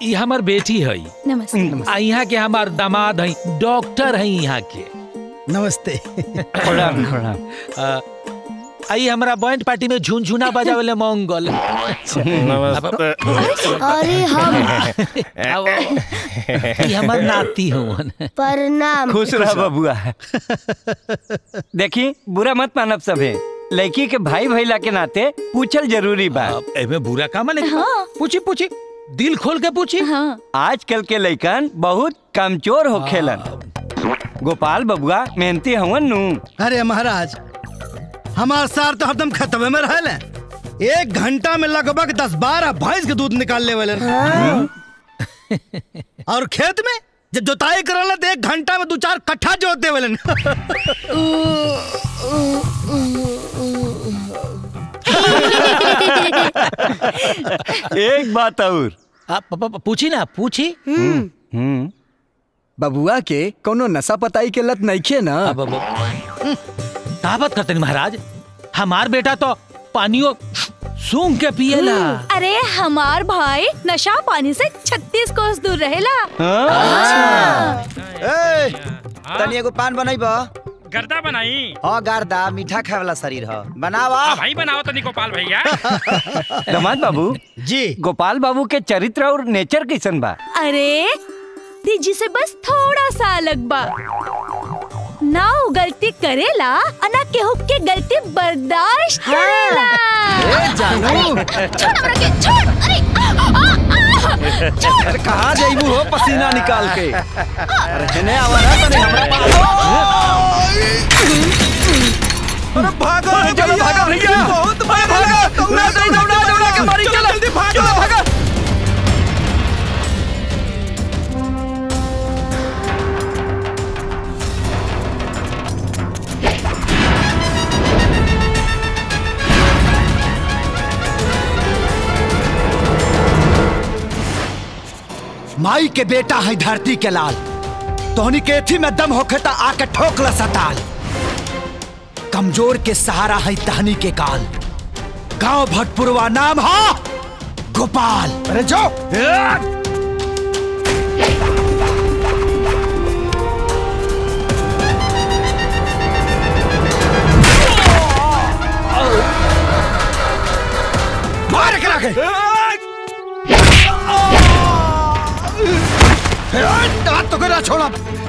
ई हमार बेटी है नमस्ते आ यहाँ के हमार दामाद है डॉक्टर है यहाँ के नमस्ते प्रणाम प्रणाम आई हमरा बैंड पार्टी में झुनझुना बजावेले मंगल नमस्ते अरे हम अब ई हमर नाती हवन प्रणाम खुश रह बबुआ देखी बुरा मत मानब सभे लड़की के भाई भैला के नाते पूछल जरूरी बा अब एमे बुरा काम है लेकिन पूछी पूछी दिल खोल के पूछी हाँ आजकल के लइकन बहुत कमजोर होखेलन गोपाल बबुआ मेहनती हवन नु अरे महाराज हमार सार तो हरदम खतबे में रहल है एक घंटा में लगभग दस बारह भैंस के दूध निकाल ले वाले और खेत में जब जोताई करल तो एक घंटा में दो चार कट्ठा जोत दे वाले एक बात और आप प- प- पूछी ना पूछी हम्म बबुआ के कोनो नशा पताई के लत नइखे ना अब अब ताबत करते महाराज हमार बेटा तो पानियो सूंघ के पिएला अरे हमार भाई नशा पानी से छत्तीस कोस दूर रहेला ए, तनी एगो पान बनाइब गर्दा बनाई हाँ गारदा मीठा खाए वाला शरीर ह बनावा आ भाई बनाओ तनी गोपाल भैया दमाद बाबू जी गोपाल बाबू के चरित्र और नेचर कैसन बा अरे दीजी से बस थोड़ा सा अलग बा ना वो गलती करेला और ना केहू के गलती बर्दाश्त करेला छोड़ हमरा के छोड़ अरे आ, आ, आ, छोड़ अरे कहाँ जाइबू हो पसीना निकाल के अरे हेने आवा ना तने हमरा पास अरे भागो चलो भागो भैया बहुत भागो दौड़ा दौड़ा दौड़ा के मारी चलो जल्दी भागो भागो माई के बेटा है धरती के लाल तोहनी के एथी में दम होखे त आके ठोकला सताल कमजोर के सहारा है तहनी के काल गांव भटपुरवा नाम हा गोपाल अरे जो मार करा के हाथ तो करा छोड़ा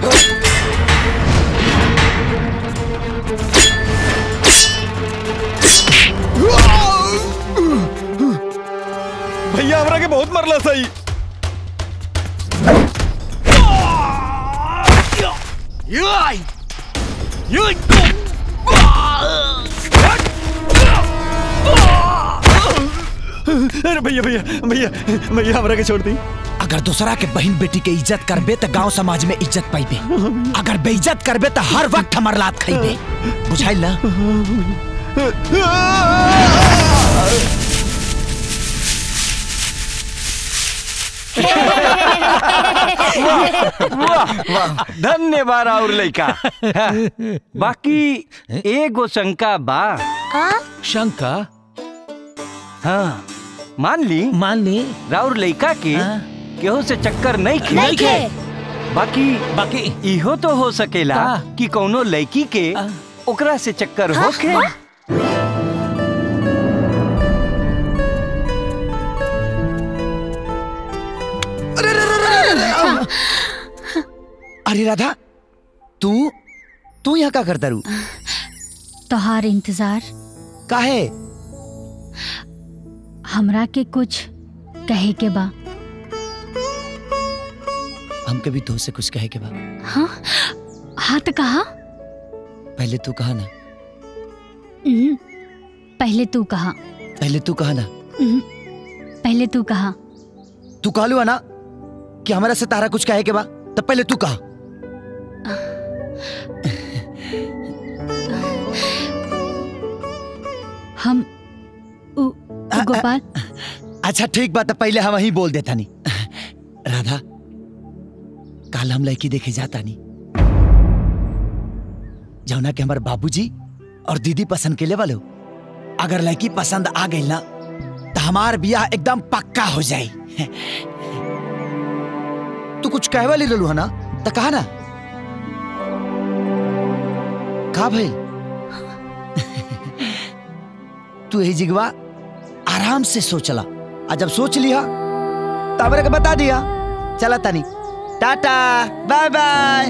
भैया हमरा के बहुत मरला सही अरे भैया भैया भैया भैया हमरा के छोड़ दी अगर दूसरा के बहन बेटी के इज्जत करबे तो गांव समाज में इज्जत पाइबे अगर बेइज्जत करबे तो हर वक्त हमर लात खाइबे बुझाइल ना वाह वाह धन्यवाद और लइका बाकी एगो शंका बा शंका हाँ मान ली मान ली राउर लइका के हाँ। केहू से चक्कर नहीं खे नहीं खे बाकी बाकी इहो तो हो सकेला का? कि कौनो लड़की के आ? ओकरा से चक्कर होखे अरे राधा तू तू यहाँ का करता रू तोहार इंतजार काहे हमरा के कुछ कहे के बा हमके भी तो से कुछ कहे के बा हाँ हाँ तो कहा पहले तू कहा ना उहुं, पहले तू कहा पहले तू कहा ना उहुं, पहले तू कहा तू कहलू है ना कि हमारा से तारा कुछ कहे के बा तब पहले तू कहा हम उ, उ गोपाल अच्छा ठीक बात है पहले हम वही बोल देता नहीं राधा काल हम लड़की देखे जाता नहीं जौना के हमारे बाबूजी और दीदी पसंद के ले वालो अगर लड़की पसंद आ गई ना तो हमार बियाह एकदम पक्का हो जाई कुछ कहे वाली रहलू है ना तो कहा ना का भाई तू यही जिगवा आराम से सोचला आ जब सोच लिया तब के बता दिया चला तनी टाटा बाय बाय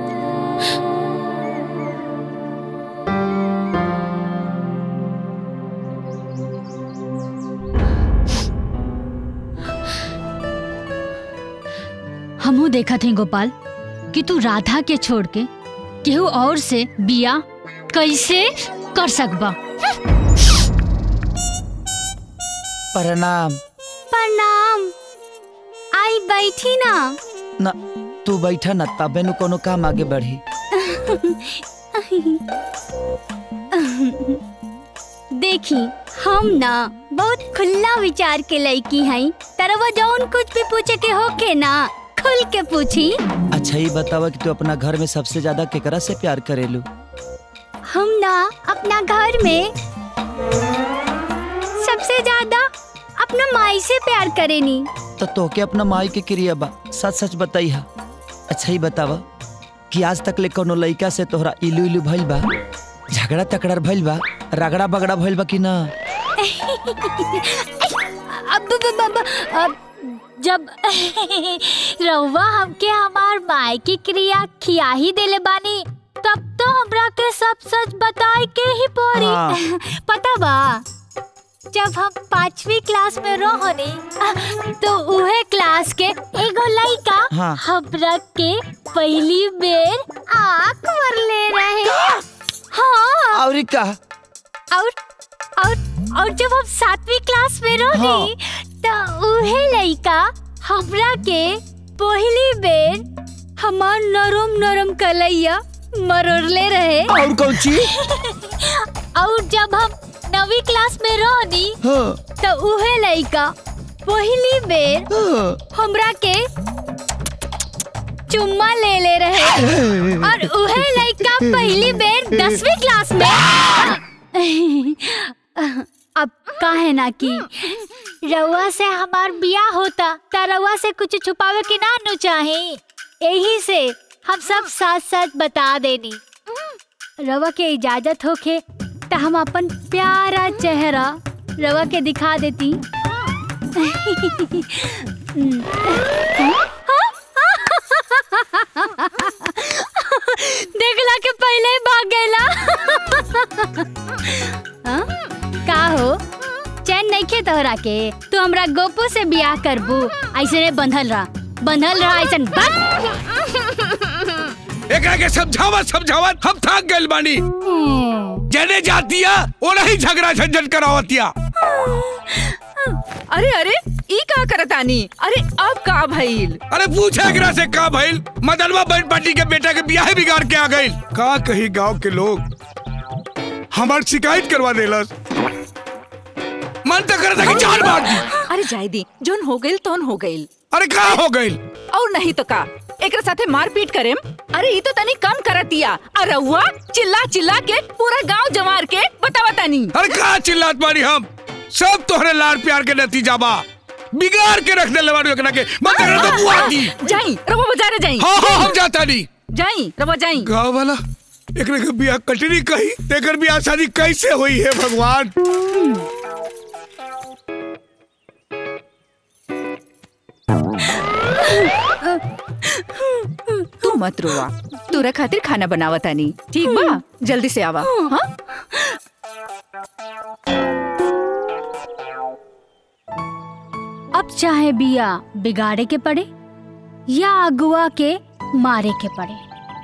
हमहू देखा थे गोपाल कि तू राधा के छोड़ के केहू और से बिया कैसे कर सकबा प्रणाम प्रणाम आई बैठी ना ना तू बैठा ना तबे नु कोनो काम आगे बढ़ी देखी हम ना बहुत खुला विचार के लड़की हई तरवा जौन कुछ भी पूछे के होके ना खुल के पूछी अच्छा ये बतावा कि तू अपना घर में सबसे ज्यादा केकरा से प्यार करेलू हम ना अपना घर में सबसे ज्यादा अपना माई से प्यार करेनी तो तोके अपना माई के क्रिया बा सच सच बताई हा अच्छा ही बतावा कि आज तक ले कोनो लइका से तोहरा इलू इलू भइल बा झगड़ा तकड़ा भइल बा रगड़ा बगड़ा भइल बा कि ना अब अब, अब, अब जब रउआ हमके हमार माई की क्रिया खिया ही देले बानी तब तो हमरा के सब सच बताए के ही पड़ी हाँ। पता बा जब हम पांचवी क्लास में रहनी तो उहे क्लास के एगो लइका हाँ। हमरा के पहली बेर आँख मरले रहे हाँ और का और और और जब हम सातवीं क्लास में रहनी तो उहे लइका हमरा के पहली बेर हमार नरम नरम कलैया मरोड़ले रहे और कौन चीज और जब हम नवी क्लास में रहनी हाँ, तो उहे लइका पहली बेर हाँ। हमरा के चुम्मा ले ले रहे और उहे लइका पहली बेर दसवीं क्लास में अब काहे ना कि रउआ से हमार बिया होता त रउआ से कुछ छुपावे के ना नु चाहे यही से हम सब साथ साथ बता देनी रवा के इजाजत होखे त हम अपन प्यारा चेहरा रवा के दिखा देती देखला के पहले ही भाग गएला हाँ? का हो चैन नहीं खे तोहरा के तू हमरा गोपो से बियाह करबू ऐसे ने बंधल रहा बंधल रहा ऐसे बस एकरा के समझावत समझावत हम थक गइल बानी जने जातिया ओना ही झगड़ा झंझट करावतिया अरे अरे ई का करतानी अरे अब का भइल अरे पूछे एकरा से का भइल मदनवा बहन पार्टी के बेटा के बियाह बिगाड़ के आ गइल का कही गांव के लोग हमार शिकायत करवा देलस मन तो करता कि जान मार दी अरे जाय दी जोन हो गइल तोन हो गइल अरे का हो गइल और नहीं तो का एकरा साथे मारपीट करेम अरे ई तो तनी कम करतिया अरे हुआ चिल्ला चिल्ला के पूरा गांव जमार के बतावा तनी अरे का चिल्लात बानी हम सब तोहरे लाड़ प्यार के नतीजा बा बिगाड़ के रख देले बानी एकरा के मन तो करता बुआ दी जाई रवा बाजारे जाई हाँ हाँ हम जाता नहीं जाई रवा जाई गाँव वाला एकरे के बियाह कटनी कही तेकर बियाह शादी कैसे हुई है भगवान तू मत रोवा तोरा खातिर खाना बनावतानी ठीक बा जल्दी से आवा हाँ अब चाहे बिया बिगाड़े के पड़े या अगुआ के मारे के पड़े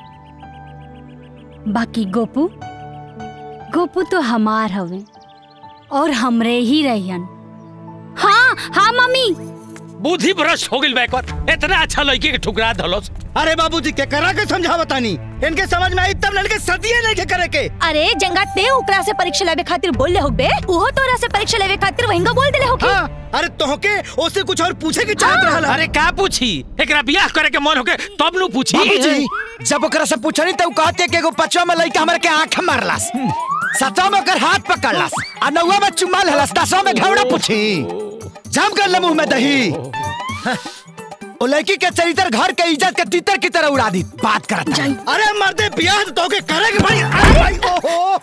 बाकी गोपू गोपू तो हमार हवे और हमरे ही रहियन हाँ हाँ मम्मी बुद्धि भ्रष्ट हो गइल बा एक बार इतना अच्छा लड़की के ठुकरा धलोस अरे बाबूजी के करा के समझावतानी इनके समझ में आई तब लड़के सदिए नहीं के करे के अरे जंगा ते ओकरा से परीक्षा लेवे खातिर बोलले होबे उहो तोरा से परीक्षा लेवे खातिर वहिंगा बोल देले होके हाँ अरे तोहके ओसे कुछ और पूछे के चाहत रहल अरे का पूछी एकरा बियाह करे के मन होके तब नु पूछी बाबूजी जब ओकरा से पूछनी तो उ कहते कि एगो पचवा में लइका हमरा के आंख मारलस सतवा में ओकर हाथ पकड़लस आ नौवा में चुम्मा लेलस दसवा में घवड़ा पूछी जाम कर ले मुंह में दही ओ लड़की के चरित्र घर के इज्जत के तीतर की तरह उड़ा दी बात करता है अरे मर्दे बियाह तो के करेंगे भाई अरे भाई ओहो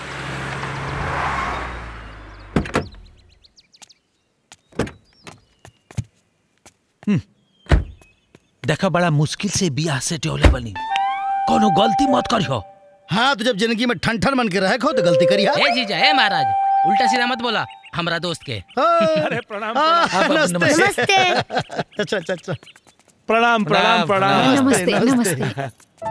देखा बड़ा मुश्किल से बियाह से टोले बनी कोनो गलती मत करियो हाँ तो जब जिंदगी में ठन ठन बन के रहे खो तो गलती करी हा? ए जीजा ए महाराज उल्टा सीधा मत बोला हमारा दोस्त के अरे प्रणाम हाँ, प्रणाम। नमस्ते अच्छा अच्छा अच्छा प्रणाम प्रणाम प्रणाम नमस्ते नमस्ते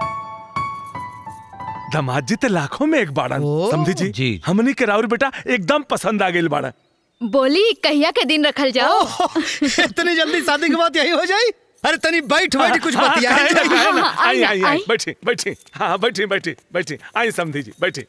दामाद जी ते लाखों में एक बाड़न ओ। समझी जी जी। हमनी के राउर बेटा एकदम पसंद आ गेल बाड़न बोली कहिया के दिन रखल जाओ ओह, इतनी जल्दी शादी के बाद यही हो जाई अरे तनी बैठ बैठ कुछ हाँ, बतिया काहे ना, काहे ना। हाँ, आई आई, आई आई आई। बैठी बैठी हाँ बैठी बैठी बैठी आई समझी जी बैठी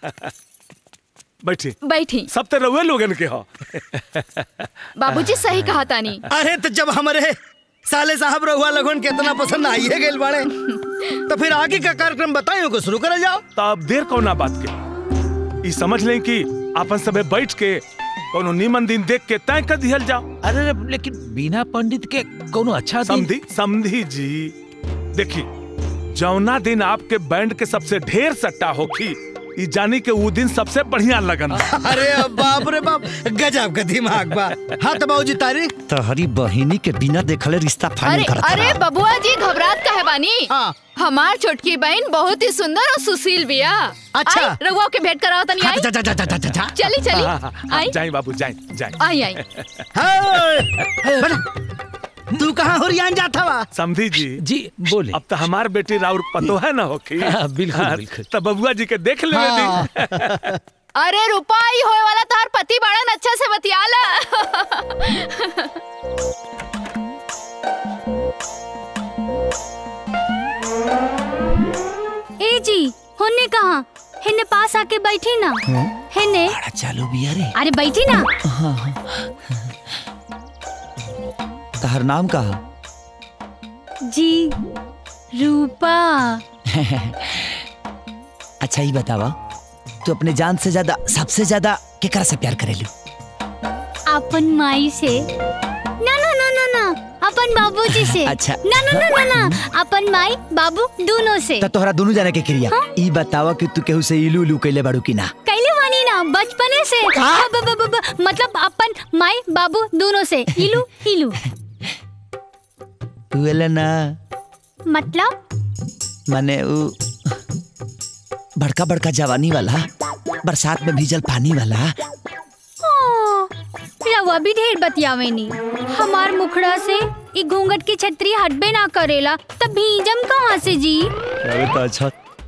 बैठी बैठी सब तो रउए लोगन के हो बाबूजी सही कहा तानी अरे तो जब हमारे साले साहब रहुआ लगन के इतना पसंद आइए गेल बाड़े तो फिर आगे का कार्यक्रम बताइयो को शुरू करल जाओ तो अब देर कौना बात के ई समझ लें कि अपन सबे बैठ के कोनो नीमन दिन देख के तय कर दिहल जाओ अरे रे, लेकिन बिना पंडित के कोनो अच्छा दिन समझी समझी जी देखी जौना दिन आपके बैंड के सबसे ढेर सट्टा होखी ई जानी के वो दिन सबसे बढ़िया लगन बा। अरे बाप रे बाप गजब का दिमाग बा हाँ तो बाबूजी तारीख तहरी बहिनी के बिना देखले रिश्ता अरे फाइनल करता अरे बबुआ जी घबरात काहे बानी हाँ। हमार छोटकी बहन बहुत ही सुंदर और सुशील बिया अच्छा। आई, रघुआ के भेंट कराओ तनी आई जा जा जा जा जा जा चली चली हाँ, हाँ, हाँ, आई जाई बाबू जाई जाई आई आई तू कहाँ हुरियान जाता वा समझी जी जी बोले अब तो हमार बेटी राउर पतो है ना होखी हाँ, बिल्कुल, हाँ, बिल्कुल। तो बबुआ जी के देख ले हाँ। अरे रुपाई होए वाला तार पति बाड़न अच्छा से बतियाला ए जी होने कहा हेने पास आके बैठी ना हेने बड़ा चालू बिया रे अरे बैठी ना तहर नाम का जी रूपा अच्छा ही बतावा तू अपने जान से ज्यादा सबसे ज्यादा केकरा से प्यार करेलू अपन माई से ना ना ना ना ना अपन बाबूजी से अच्छा। ना ना ना ना ना अपन माई बाबू दोनों से त तोहरा दोनों जाने के क्रिया ई बतावा कि तू केहू से इलू इलू कैले बाड़ू की ना कैले वानी ना बचपने से ब- ब- ब- ब- मतलब अपन माई बाबू दोनों से इलू इलू उएले ना मतलब माने उ बड़का बड़का जवानी वाला बरसात में भीजल पानी वाला ओ, रवा भी ढेर बतियावेनी हमार मुखड़ा से ई घूंघट की छतरी हटबे ना करेला तब भीजम कहाँ से जी अरे तो अच्छा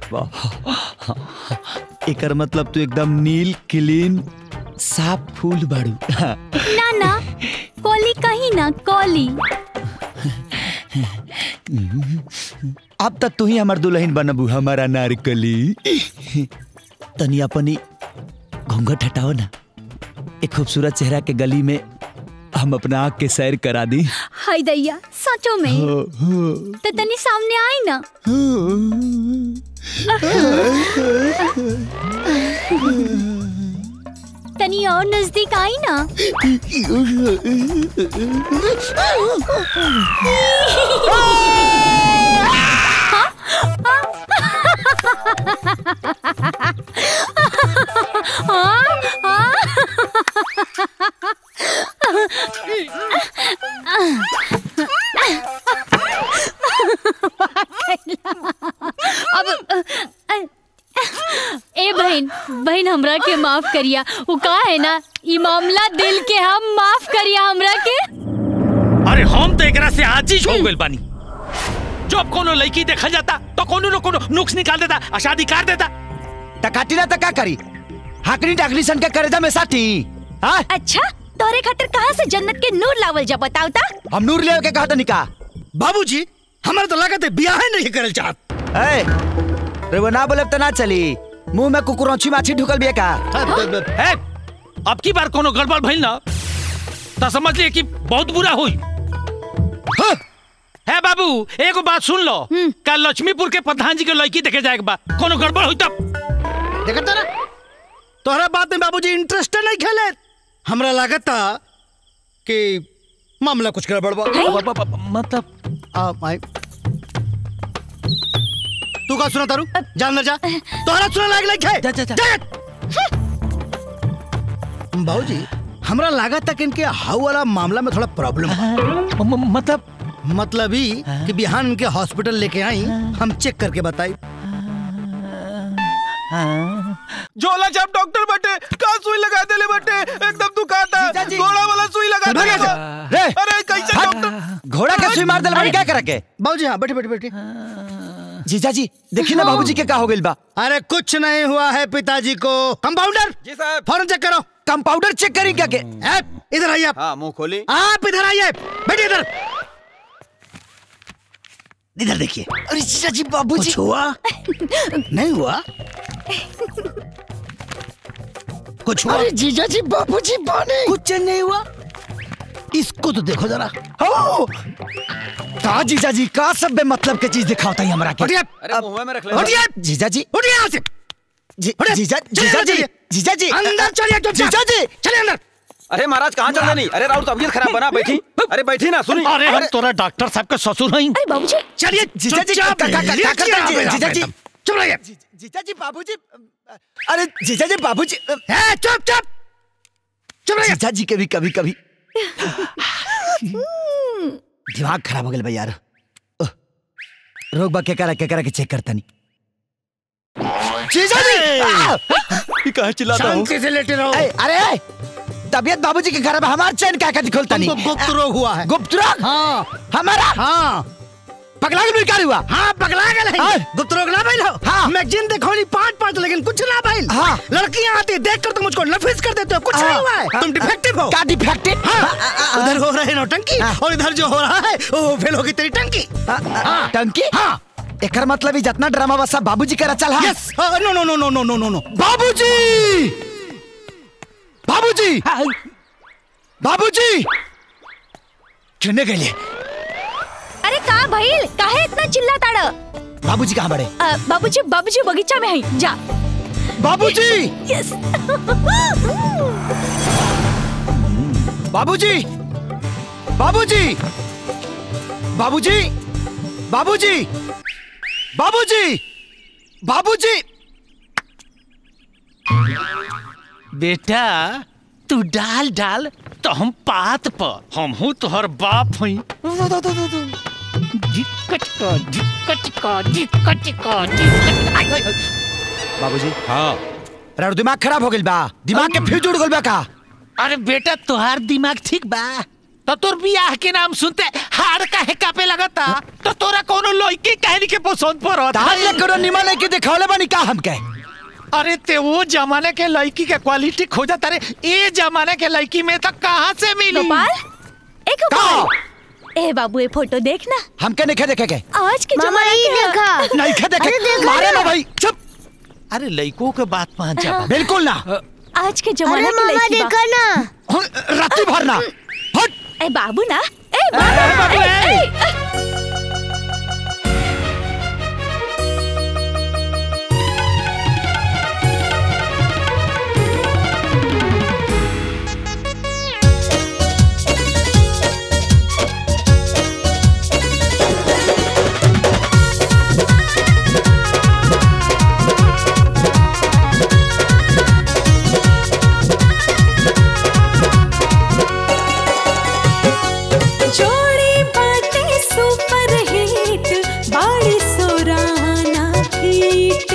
एकर मतलब तू एकदम नील क्लीन साफ फूल बाड़ू ना ना कोली कहीं ना कोली अब तक तू ही हमार दुल्हन बनबू हमारा नारकली तनी अपनी घूंघट हटाओ ना एक खूबसूरत चेहरा के गली में हम अपना आँख के सैर करा दी हाय दैया सचो में हो, हो। तो तनी सामने आई ना तनी और नजदीक आई ना हाँ? अब ए बहन बहन हमरा के माफ करिया वो का है ना ई मामला दिल के हम माफ करिया हमरा के अरे हम तो एकरा से आज ही हो गइल बानी जब कोनो लड़की देखा जाता तो कोनो न कोनो नुक्स निकाल देता आ शादी कर देता टकाटी ना तका करी हाकनी टाकनी सन के करेजा में साथी हाँ अच्छा तोरे खातिर कहाँ से जन्नत के नूर लावल जा बताओ ता हम नूर ले के कहा निका बाबूजी हमारे तो लागत है बियाह ही नहीं करल चाहत ए रे वो ना बोले तो ना चली मुंह में कुकुरौची माछी ढुकल बिया का है अब की बार कोनो गड़बड़ भइल ना तो समझ लिए कि बहुत बुरा हुई है बाबू एगो बात सुन लो कल लक्ष्मीपुर के प्रधान जी के लड़की देखे जाए बा कोनो गड़बड़ हुई तब देखा तारा तोहरा बात में बाबूजी इंटरेस्ट नहीं खेले हमरा लागत था कि मामला कुछ गड़बड़ बा मतलब आ माई तू का सुना तारू जा अंदर जा तोहरा सुना लाग लाइक है जा जा जा बाबूजी हमरा लगा था कि इनके हाउ वाला मामला में थोड़ा प्रॉब्लम है मतलब मतलब ही कि बिहान इनके हॉस्पिटल लेके आई हम चेक करके बताई झोला छाप डॉक्टर बटे का सुई लगा देले बटे एकदम दुखाता घोड़ा वाला सुई लगा चल भाग देले यहाँ से। रे अरे कैसे डॉक्टर घोड़ा के सुई मार दिल बाड़ी क्या करे के बाबूजी हाँ बैठे बैठे बैठे जीजा जी देखिए ना बाबूजी के का हो गइल बा अरे कुछ नहीं हुआ है पिताजी को कंपाउंडर जी साहब फौरन चेक करो कंपाउंडर चेक करी क्या के ए, इधर आइए आप हाँ मुंह खोली आप इधर आइए बैठिए इधर इधर देखिए अरे जीजा जी बाबूजी कुछ हुआ नहीं हुआ कुछ हुआ अरे जीजा जी बाबूजी बाने कुछ नहीं हुआ इसको तो देखो जरा हो का जीजा जी का सब मतलब के चीज दिखावता ही हमरा के हटिए अरे मुंह में रख ले हटिए जीजा जी उठिए यहाँ से जी- हटिए। जीजा चलिए जीजा अंदर जी चलिए। जीजा जी अंदर चलिए चुपचाप। जीजा जी चलिए अंदर अरे महाराज कहाँ चल रही अरे राउत तबीयत खराब बना बैठी अरे बैठी ना सुनी अरे हम तोरा डॉक्टर साहब के ससुर हई अरे बाबूजी चलिए जीजा जी चुपचाप का- का- का- लीजिए का- का- आप जी- यहाँ जीजा पे जी। एकदम। चुप रहिए जी- जीजा जी बाबूजी अरे जीजा जी बाबूजी ए, चुप चुप चुप रहिए जीजा जी के भी कभी कभी दिमाग खराब हो गया भाई यार उह, रोक बा के करा के करा के चेक करता नहीं जीजा जी आ! ये कहाँ चिल्लाता हूँ शांति से लेटे रहो ए, अरे ए, तबियत बाबूजी के घर में हमार चैन क्या कहती खोलता तुमको नहीं गुप्त रोग हुआ है गुप्त रोग हाँ हमारा हाँ पगला के बेकार हुआ हाँ पगला गए हाँ। हैं गुप्त रोग ना भाई हाँ। मैगजीन देखो नहीं पाँच पाँच लेकिन कुछ ना भाई हाँ। लड़कियां आती देख कर तुम मुझको नफिस कर देते हो कुछ हाँ। नहीं हुआ है तुम डिफेक्टिव हो क्या डिफेक्टिव हाँ उधर हो रहे नौटंकी हाँ। और इधर जो हो रहा है वो फेल होगी तेरी टंकी हाँ टंकी हाँ एकर मतलब ही जितना ड्रामा बसा बाबूजी का रचल है यस नो नो नो नो नो नो नो नो बाबूजी बाबूजी बाबूजी चुनने के लिए अरे का भइल काहे इतना चिल्ला ताड़ बाबूजी कहाँ बड़े बाबूजी बाबूजी बगीचा में है जा बाबूजी यस बाबूजी बाबूजी बाबूजी बाबूजी बाबूजी बाबूजी बेटा तू डाल डाल तो हम पात पर हम हूँ तोहर बाप हई दिक्कत का दिक्कत का दिक्कत का दिक्कत बाबूजी हाँ राउर दिमाग खराब हो गइल बा दिमाग के फ्यूज उड़ गइल बा का अरे बेटा तोहार दिमाग ठीक बा तो तोर बियाह के नाम सुनते हार काहे कापे लगता तो तोरा कोनो लड़की कहनी के पसंद पर ताल ले करो निमन है कि दिखावले बनी का हमके अरे ते वो जमाने के लड़की के क्वालिटी खोजा तारे ये जमाने के लड़की में तो कहाँ से मिली गोपाल एक गोपाल ए बाबू ये फोटो देखना हमके नहीं देखे के आज के मामा जमाने ये के देखा नहीं खे देखे अरे देखा मारे ना। ना भाई चुप अरे लड़कों के बात मान जा बिल्कुल ना आज के अरे जमाने के मामा लड़की बा। देखा ना रात्रि भर ना हट ए बाबू ना ए बाबू बाबू, ए, ए। ए, जोड़ी बाटे सुपर हिट बाड़ी सोराना हिट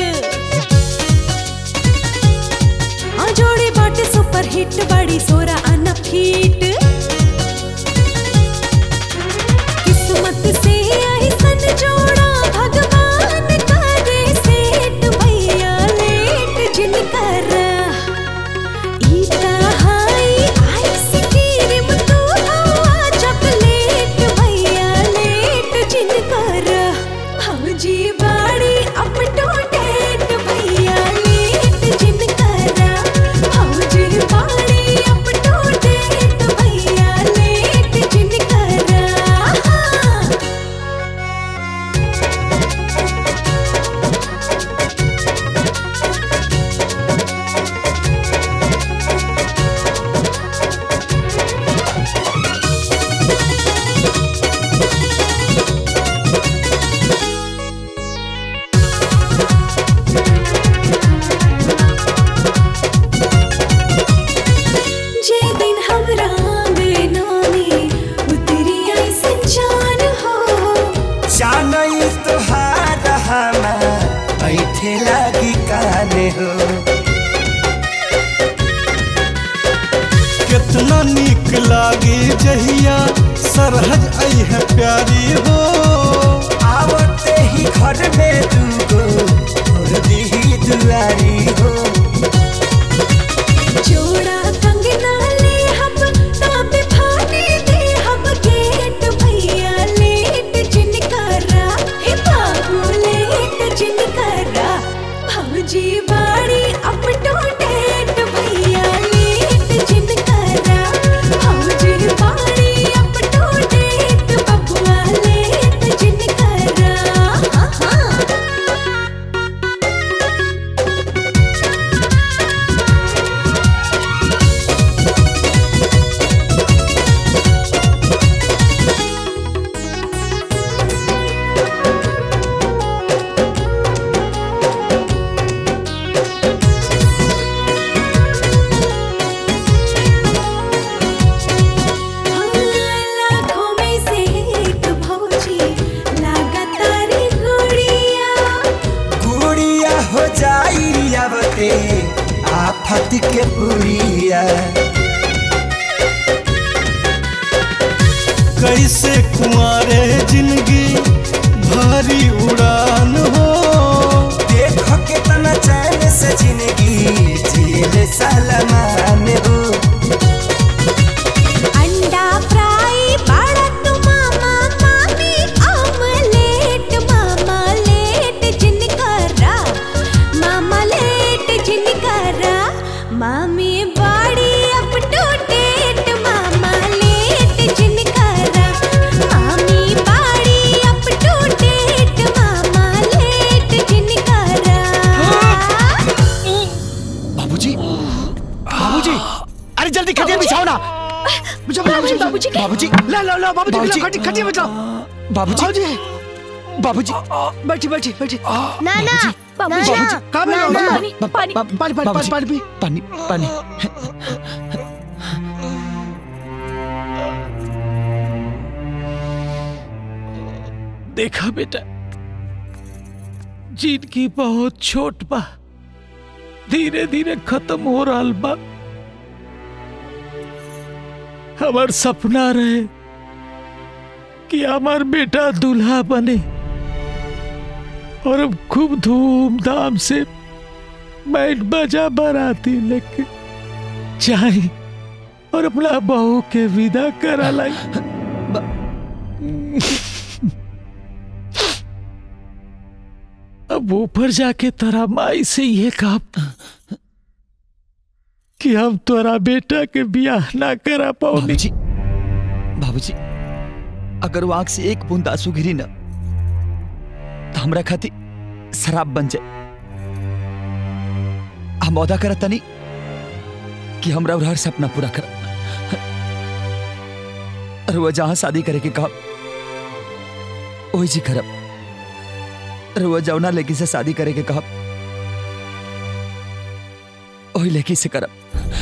हाँ जोड़ी बाटे सुपर हिट बाड़ी सोराना हिट किस्मत से आई सन जोड़ा भगवान करे सेठ भैया लेट जिनकर ईता हाई आइसक्रीम तू हवा चॉकलेट भैया लेट जिनकर भौजी बाड़ी अप टू डेट भैया लेट जिनकर भौजी बाड़ी अप टू प्यारी हो आवते ही घर में दूगो और दी दुआरी हो जोड़ा कंगना ले हम ताबे फाने दे हम गेट भैया लेट जिनकरा हे बाबू लेट जिनकरा भौजी बाड़ी अप टू डेट भैया लेट जिनकरा भौजी बाड़ी अप टू डेट बबुआ लेट जिनकरा हाँ हाँ लाखों में से एक भौजी लगातार गुड़िया गुड़िया हो जाई आवते आफत के पुरिया कैसे कुंवारे जिंदगी भारी उड़ान हो देखो कितना चैन से जिंदगी जिले सलमान हो अंडा फ्राई बड़ा तू मामा मामी ऑमलेट मामा लेट जिनकरा मामा लेट जिनकरा मामी बाड़ी अप टू डेट मामा लेट जिनकरा मामी बाड़ी अप टू डेट मामा लेट जिनकरा बाबूजी बाबूजी अरे जल्दी खटिया बिछाओ ना बिछाओ बाबूजी बाबूजी बाबूजी ला ला ला बाबूजी बाबूजी। बिछाओ, खटी खटिया बिछाओ बाबूजी बाबूजी बैठी बैठी बैठी नाना बाबूजी नाना कहाँ पे हो? नाना पानी पानी पानी पानी पानी पानी पी पानी पानी देखा बेटा जिंदगी बहुत छोट बा धीरे धीरे खत्म हो रहा बा हमार सपना रहे कि हमार बेटा दूल्हा बने और अब खूब धूमधाम से बैंड बजा बाराती लेके जाए और अपना बहू के विदा करा लाई अब ऊपर जाके तोरा माई से ये कहा कि हम तोरा बेटा के ब्याह ना करा पाओ बाबूजी बाबूजी अगर वो आंख से एक बूंद आंसू गिरी ना तो हमरा खाती शराब बन जाए हम वादा करत तनी कि हमरा और हर सपना पूरा कर और वो जहां शादी करे के कहा वही जी करब और वो जौना लड़की से शादी करे के कहा वही लड़की से करब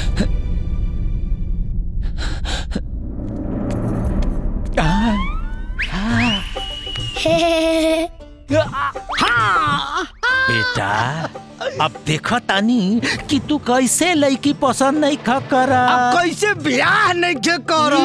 बेटा अब देखो तानी कि तू कैसे लड़की पसंद नहीं खा करा अब कैसे ब्याह नहीं के करो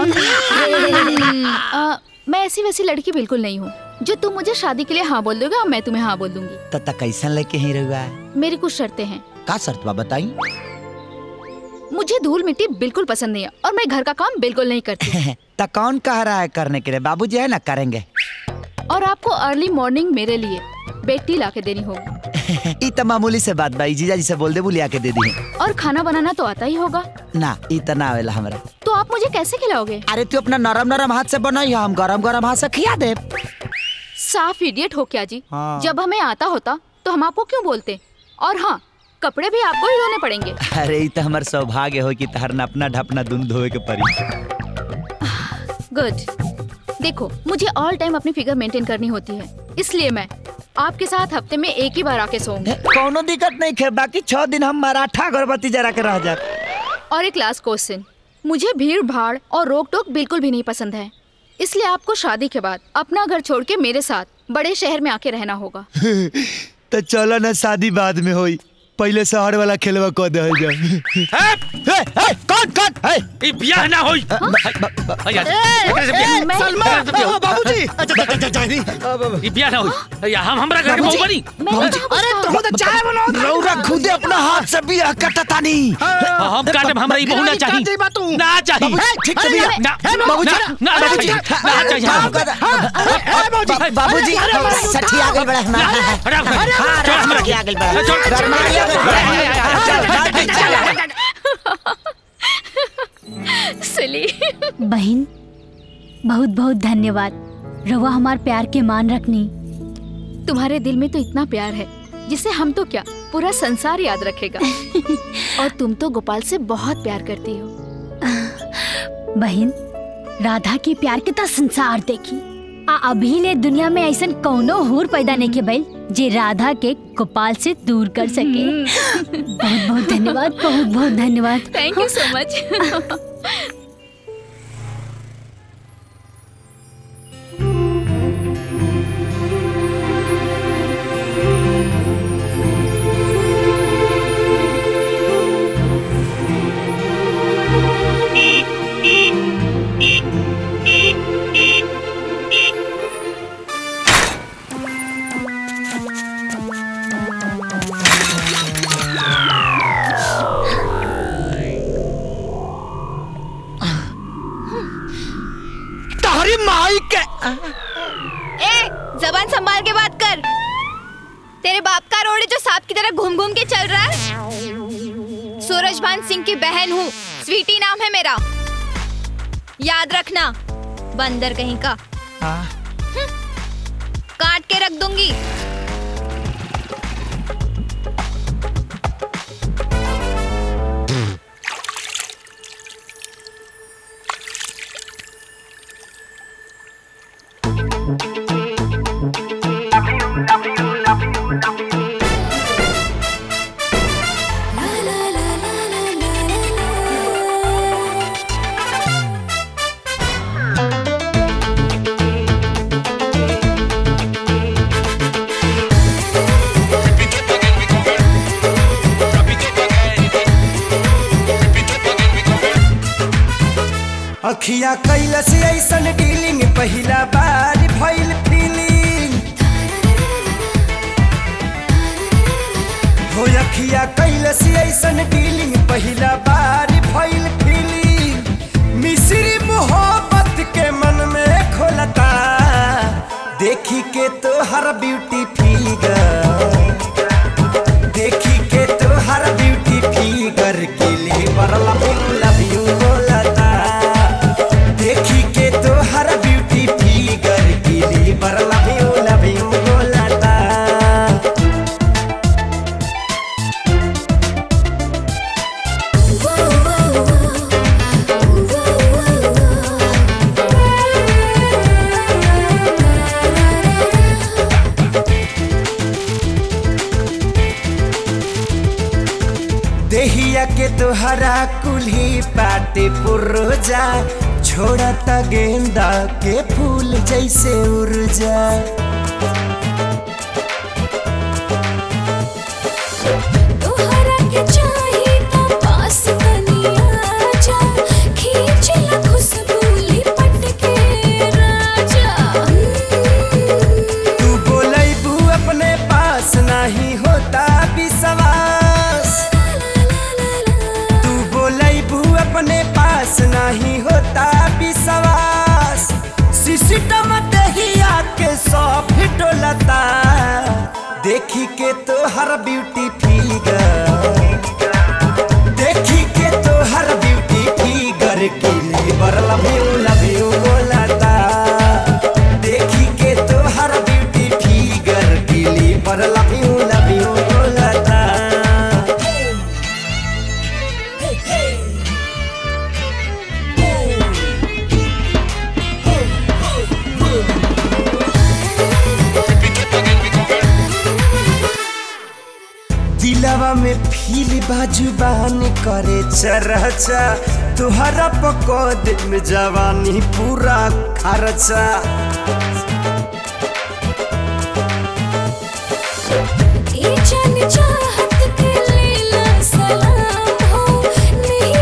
आ, मैं ऐसी वैसी लड़की बिल्कुल नहीं हूँ जो तुम मुझे शादी के लिए हाँ बोल दोगे और मैं तुम्हें हाँ बोल दूंगी तता कैसन लेके ही रहुआ मेरी कुछ शर्तें हैं का शर्त बा बताई मुझे धूल मिट्टी बिल्कुल पसंद नहीं है और मैं घर का काम बिल्कुल नहीं करती तो कौन कह रहा है करने के लिए बाबूजी है ना करेंगे और आपको अर्ली मॉर्निंग मेरे लिए बेड टी ला के देनी होगी ई तो मामूली से बात भाई जीजा जी से बोल दे बुलिया के दे दी और खाना बनाना तो आता ही होगा ना ई तो ना आवेला हमरा तो आप मुझे कैसे खिलाओगे अरे तू अपना नरम नरम हाथ से बनाई हम गरम गरम हाथ से खिया दे साफ इडियट हो क्या जी हाँ। जब हमें आता होता तो हम आपको क्यों बोलते और हाँ कपड़े भी आपको ही धोने पड़ेंगे अरे ई तो हमार सौभाग्य हो कि तहर अपना ढपना दून धोए के पड़ी गुड देखो मुझे ऑल टाइम अपनी फिगर मेंटेन करनी होती है इसलिए मैं आपके साथ हफ्ते में एक ही बार आके सोऊंगी कोनो दिक्कत नहीं खे बाकी छह दिन हम मराठा अगरबत्ती जरा के रह जा और एक लास्ट क्वेश्चन मुझे भीड़ भाड़ और रोक टोक बिल्कुल भी नहीं पसंद है इसलिए आपको शादी के बाद अपना घर छोड़ के मेरे साथ बड़े शहर में आके रहना होगा तो चलो ना शादी बाद में होई पहले शहर वाला खेलवा कह दे जा ए, ए, कौन कौन ए, ई बियाह ना होई भैया एकरे से बियाह- ए, सलमा, एकरे से बियाह होई। बाबूजी अच्छा, अच्छा, अच्छा, जानी ई बियाह ना होई भैया हम हमरा घर के बहू बनी बाबूजी अरे तुम तो चाय बनाओ रौरा खुदे अपना हाथ से बियाह कटतानी हाँ, हम काटब हमरा ई बहू ना चाहिए ना चाहिए बाबूजी, ठीक से बियाह ना ए, बाबूजी, ना ना ना बाबूजी, चाहिए ना चाहिए हाँ, हमको। हाँ, ए, बाबूजी, बाबूजी अरे, अरे, सठी आ गई बड़ा हमारा हटा हाँ छोड़ हमरा राम आ गई बड़ा छोड़ राम आ गई सिली बहन बहुत बहुत धन्यवाद रवा हमार प्यार के मान रखनी तुम्हारे दिल में तो इतना प्यार है जिसे हम तो क्या पूरा संसार याद रखेगा और तुम तो गोपाल से बहुत प्यार करती हो बहन राधा के प्यार के तो संसार देखी आ अभी ले दुनिया में ऐसा कौनो हूर पैदा नहीं के बैल जे राधा के गोपाल से दूर कर सके बहुत बहुत धन्यवाद बहुत बहुत धन्यवाद थैंक यू सो मच तहरी माई के ए जबान संभाल के बात कर तेरे बाप का रोड है जो सांप की तरह घूम घूम के चल रहा है सूरजभान सिंह की बहन हूँ स्वीटी नाम है मेरा याद रखना बंदर कहीं का हम्म, काट के रख दूंगी अखिया कैलस ऐसन डीलिंग पहिला बार भइल फीलिंग हो अखिया कैलस ऐसन डीलिंग पहिला बार भइल फीलिंग मिश्री मोहब्बत के मन में खोलता देखी के तो हर ब्यूटी फिगर देखी के तो हर ब्यूटी फिगर के लिए पर लव यू लव यू बोलता देखी के तो हर ब्यूटी फिगर के लिए पर लव यू लव यू बोलता देहिया के तोहरा कुल्ही पाटे पुर्जा छोड़ता गेंदा के फूल जैसे उर्जा तोहरा के चाही तो पास कनिया जा खींच ला खुशबू लिपट के राजा तू बोलैबू अपने पास नहीं होता विश्वास तू बोलैबू अपने पास नहीं होता विश्वास सिस्टम दहिया के सब डोलता देखी के तो हर ब्यूटी फिगर देखी के तो हर ब्यूटी फिगर के लिए बर लव यू लव यू बोलता देखी के तो हर ब्यूटी फिगर के लिए बर लव यू लव यू बोलता दिलवा में फील बाजुबान करे चरचा तुहरा पकोद में जवानी पूरा खर्चा ए जान चाहत के लीला सलाम हो नहीं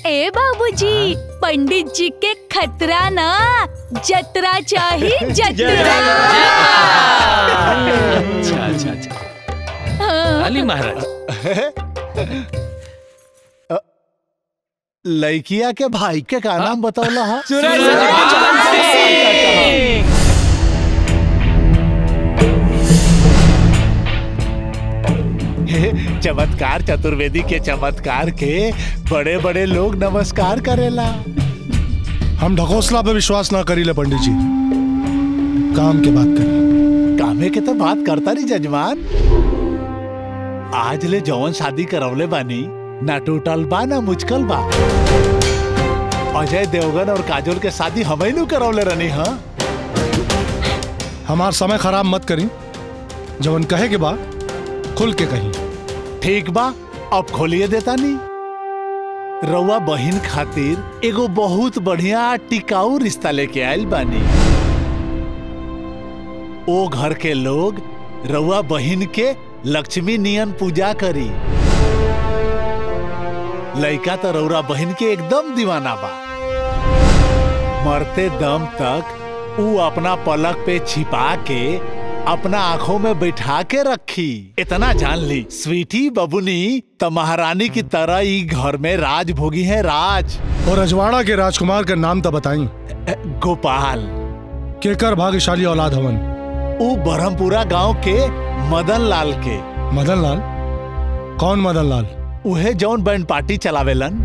ए बाबूजी पंडित जी के खतरा ना जतरा चाही जतरा अच्छा अच्छा अच्छा हाँ। अली महाराज लड़किया के भाई के का नाम बतौला हा चमत्कार चतुर्वेदी के चमत्कार के बड़े बड़े लोग नमस्कार करेला हम ढकोसला पे विश्वास ना करी ले पंडित जी काम के बात करी कामे के तो बात करता नहीं जजमान आज ले जौन शादी करवले बानी ना टूटल बा ना मुचकल बा अजय देवगन और काजोल के शादी हम ही नु करवले रहनी हाँ हमार समय खराब मत करी जवन कहे के बा खुल के कही ठीक बा अब खोलिए देता नहीं रउआ बहिन खातिर एगो बहुत बढ़िया टिकाऊ रिश्ता लेके आयल बानी ओ घर के लोग रउआ बहिन के लक्ष्मी नियन पूजा करी लइका तो रउरा बहिन के एकदम दीवाना बा मरते दम तक ऊ अपना पलक पे छिपा के अपना आंखों में बैठा के रखी इतना जान ली स्वीटी बबुनी तो महारानी की तरह ही घर में राज भोगी है राज और अजवाड़ा के राजकुमार का नाम तो बताई गोपाल केकर भाग्यशाली औलाद हवन ऊ बरहमपुरा गांव के मदन लाल के मदन लाल कौन मदन लाल उहे जौन बैंड पार्टी चलावेलन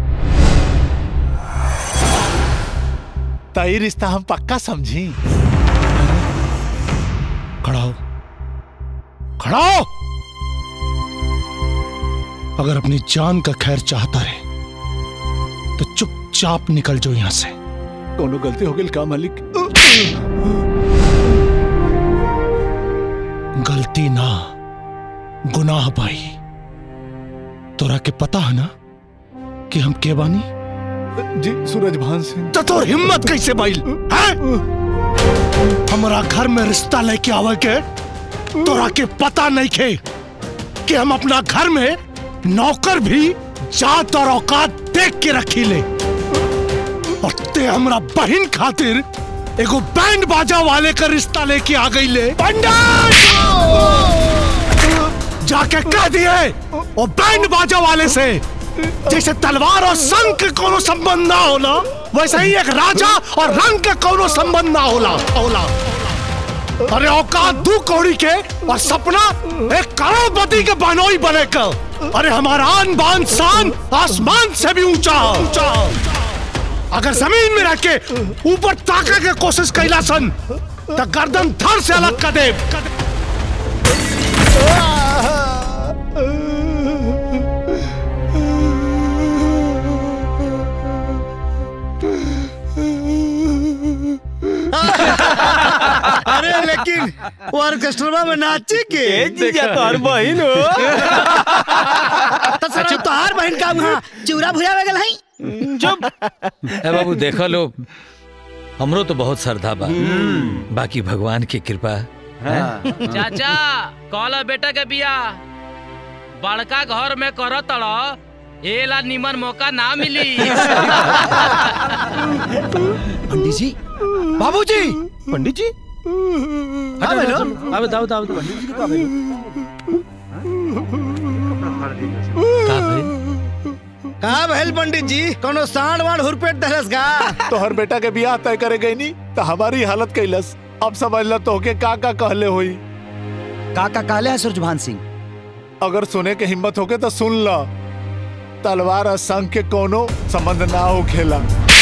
तई रिश्ता हम पक्का समझी खड़ा हो खड़ा हो अगर अपनी जान का खैर चाहता है तो चुपचाप निकल जाओ यहां से कोनो गलती हो गई का मालिक गलती ना गुनाह भाई तोरा के पता है ना कि हम के बानी जी सूरज भान सिंह तो तोर हिम्मत कैसे बाइल हैं हमारा घर में रिश्ता लेके आवे के तोरा के पता नहीं खे कि हम अपना घर में नौकर भी जात और औकात देख के रखी ले और ते हमरा बहन खातिर एगो बैंड बाजा वाले का रिश्ता लेके आ गई ले पंडित जाके कह दिए वो बैंड बाजा वाले से जैसे तलवार और संग के कोनो संबंध ना होला वैसे ही एक राजा और रंग के कोनो संबंध ना होला होला अरे औकात दू कौड़ी के और सपना एक करोड़पति के बनोई बने का अरे हमारा आन बान शान आसमान से भी ऊंचा ऊंचा अगर जमीन में रह के ऊपर ताका के कोशिश कैला सन तो गर्दन धर से अलग कर दे अरे लेकिन वो ऑर्केस्ट्रा में नाची के जीजा तोहर बहिन हो। तो सर तोहार बहन का वहाँ चूरा भुजा गल है चुप ए बाबू देखो लो हमरो तो बहुत श्रद्धा बा बाकी भगवान की कृपा है चाचा कहला बेटा के बिया बड़का घर में करो तड़ एला निमन मौका ना मिली पंडित जी बाबूजी पंडित जी हाँ, भेलो। अबे दाओ दाओ पंडित जी का भेलो का भैल पंडित जी कोनो सांड वाण हुरपेट दहलस का तोहर बेटा के बियाह तय करे गई नी तो हमारी हालत कैलस अब समझ ल तो के का का कहले होई का का कहले है सूरजभान सिंह अगर सुने के हिम्मत होके तो सुन ल तलवार और संग के कोनो संबंध ना हो खेला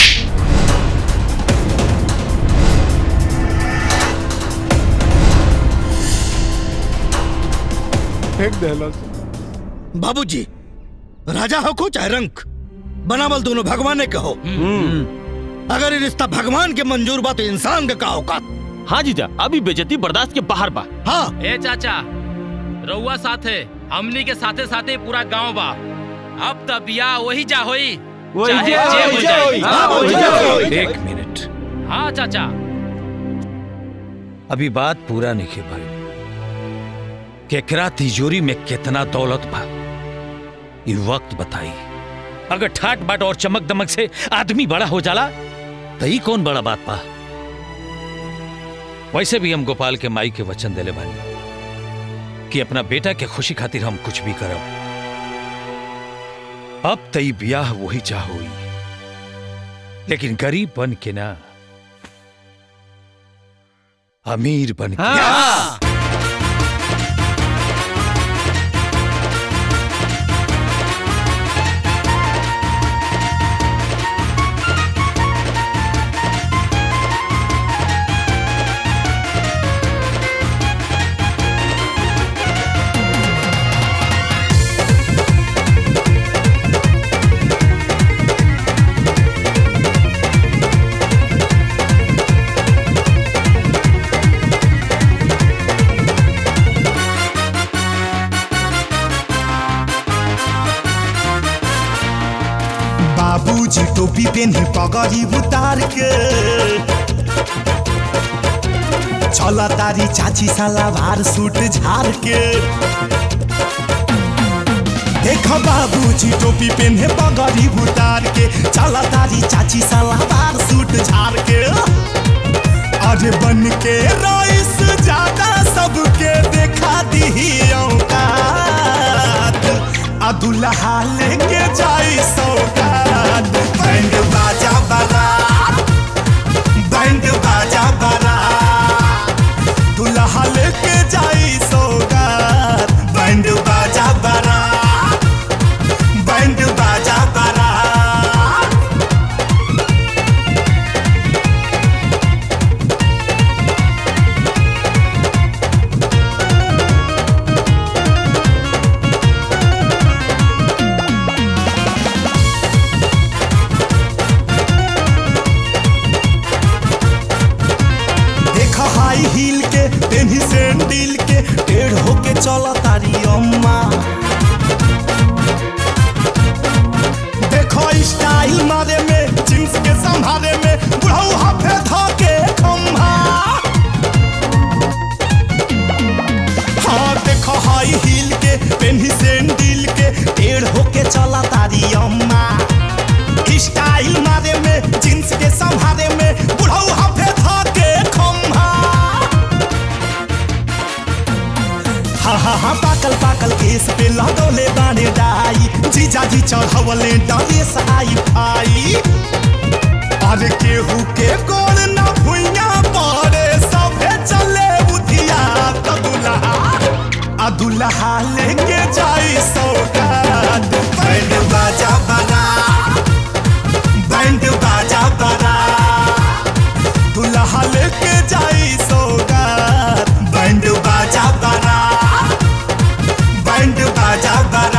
फेंक देलस बाबूजी राजा हो को चाहे रंक बनावल दोनों भगवान ने कहो अगर ये रिश्ता भगवान के मंजूर बा तो इंसान का का औकात हाँ जीजा अभी बेजती बर्दाश्त के बाहर बा हाँ ए चाचा रउआ साथे हमनी के साथे साथे पूरा गांव बा अब त बिया वही जा होई वही चाहे जा, जे वही हो जा जाई। होई। हाँ, वही जा होई। एक मिनट हाँ चाचा अभी बात पूरा नहीं भाई केकरा तिजोरी में कितना दौलत बा ये वक्त बताई अगर ठाट बाट और चमक दमक से आदमी बड़ा हो जाला तो ई कौन बड़ा बात पा वैसे भी हम गोपाल के माई के वचन देले बानी कि अपना बेटा के खुशी खातिर हम कुछ भी करब अब तई ब्याह वही चाह हुई लेकिन गरीब बन के ना अमीर बन के बाबूजी टोपी पेन्हे पगड़ी उतार के चला तारी चाची सलावार सूट झार के देख बाबूजी टोपी पेन्हे पगड़ी उतार के चला तारी चाची सलावार सूट झार के अरे बन के रईस ज्यादा सबके देखा दी औकात आ दुल्हा लेके जाई सौगात बैंड बाजा बारात बैंड बाजा बारात दुल्हा लेके जाई सौगात बैंड बाजा बारात बैंड बाजा बारात देखा हाई हील के पेन्ही सैंडल के टेढ़ होके चला तारी अम्मा देखो स्टाइल मारे में जींस के संभारे में बुढ़ऊ हाफे धोके खम्भा हाँ देखो हाई हील के पेन्ही सैंडल के टेढ़ होके चला तारी अम्मा स्टाइल मारे में जींस के संभारे में बुढ़ऊ हाफे धोके खम्भा हा हा हा पाकल पाकल केस पे लगौले बाने डाई जीजा जी चढ़वले डरेस आई भाई अरे केहू के गोल न भुइया पड़े सभे चले बुधिया त दुल्हा आ दुल्हा लेके जाई सौगात बैंड बाजा बना बैंड बाजा बना दुल्हा लेके जाई सौगात बैंड बाजा बना बैंड बाजा बना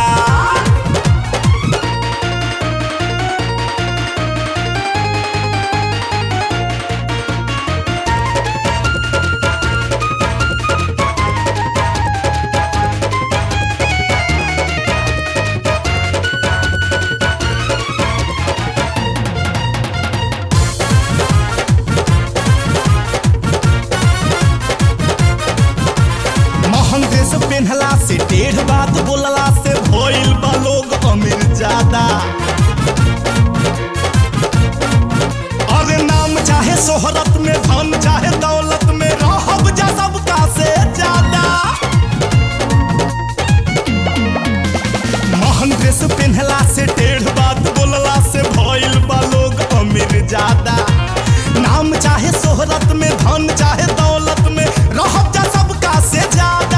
महंग ड्रेस पहनला से टेढ़ बात बोलला से भइल बा लोग अमीर ज्यादा अरे नाम चाहे शोहरत में धन चाहे दौलत में रहब जा सबका से ज्यादा महंग ड्रेस पहनला से टेढ़ बात बोलला से भइल बा लोग अमीर ज्यादा नाम चाहे शोहरत में धन चाहे दौलत में रहब जा सबका से ज्यादा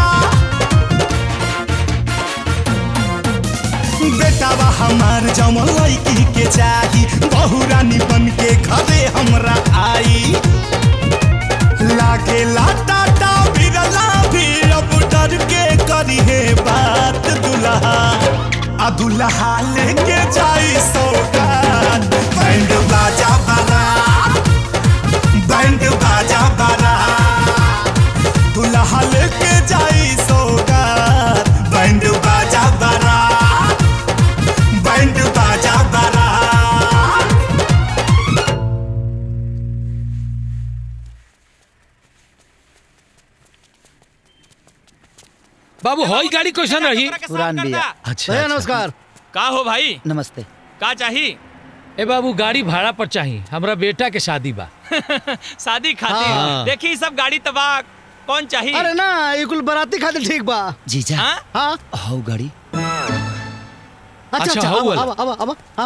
बेटावा हमार जमल लड़की के चाही बहु रानी बन के घरे हमरा आई लागे टाटा बिरला भी अब डर के करी है बात दुल्हा आ दुल्हा लेके जाई सौगात बैंड बाजा बना बैंड बाजा बना दुल्हा लेके जाई सौगात बैंड बाजा बना बैंड बाजा बना बाबू हई गाड़ी कैसन रही पुरान बिया अच्छा, भैया अच्छा। नमस्कार का हो भाई नमस्ते का चाहिए ए बाबू गाड़ी भाड़ा पर चाहिए हमरा बेटा के शादी बा शादी खातिर हाँ। देखी ई सब गाड़ी तबाह कौन चाहिए अरे ना ये कुल बराती खातिर ठीक बा जीजा हाँ हौ गाड़ी अच्छा अच्छा, अच्छा हौ अब वाला। अब अब अब हाँ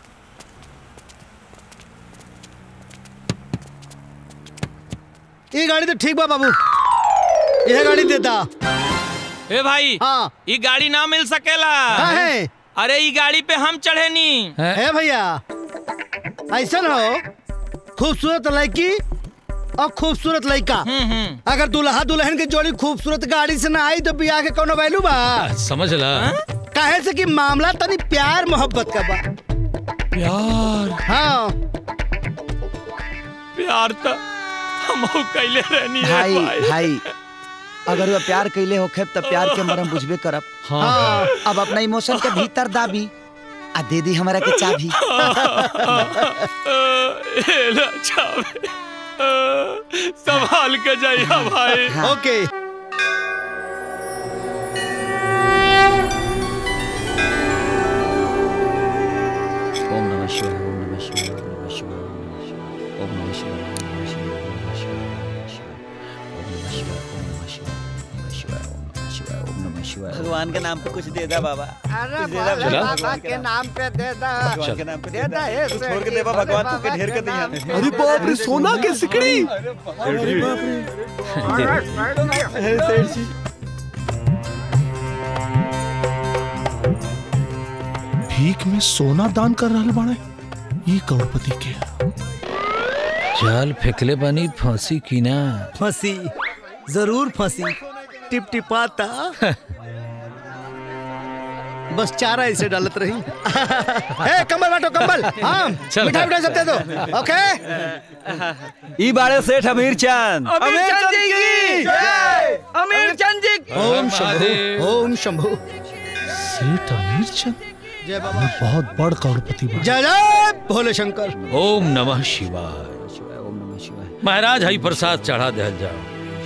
ये गाड़ी तो ठीक बा बाबू यह गाड़ी देता ए भाई हाँ ई गाड़ी ना मिल सकेला काहे? अरे ई गाड़ी पे हम चढ़े नी है भैया ऐसा हो खूबसूरत लड़की और खूबसूरत लड़का अगर दुल्हा दुल्हन की जोड़ी खूबसूरत गाड़ी से ना आई तो बियाह के कोनो वैल्यू बा समझ ला काहे से कि मामला तनी प्यार मोहब्बत का बा प्यार हाँ प्यार तो हम कैले रहनी है भाई भाई अगर वो प्यार कैले होखे तब प्यार के मरम बुझबे करब हाँ। अब अपना इमोशन के भीतर दाबी आ दे दी हमरा के चाबी ए ना चावे संभाल के जाइए भाई ओके ओम नमः शिवाय ओम नमः शिवाय ओम नमः शिवाय ओम नमः शिवाय ओम नमः शिवाय ओम नमः शिवाय ओम नमः शिवाय ओम नमः शिवाय ओम नमः शिवाय भगवान के नाम पे कुछ दे दा बाबा अरे कुछ दे दा भोले बाबा। बाबा के नाम पे दे दा भगवान के नाम पे दे दा ए तू सेठ छोड़ के जी, देवा भोले भगवान तू बाबा के ढेर के कर दिया नाम पे अरे बाप रे सोना के सिकड़ी अरे बाप रे सेठ जी भीख में सोना दान कर रहल बाड़े ये करोड़पति के जाल फेंकले बनी फांसी की ना फंसी जरूर फंसी टिप टिपाता बस चारा इसे डालत रही ए कंबल बांटो कंबल हाँ चल। मिठाई मिठाई सब दे दो ओके ई बाड़े सेठ अमीर चंद अमीर चंद जी की अमीर चंद जी ओम शंभु ओम शंभु सेठ अमीर चंद जय बाबा मैं बहुत बड़ करोड़पति बा जय जय भोले शंकर ओम नमः शिवाय महाराज हरि प्रसाद चढ़ा दे जाओ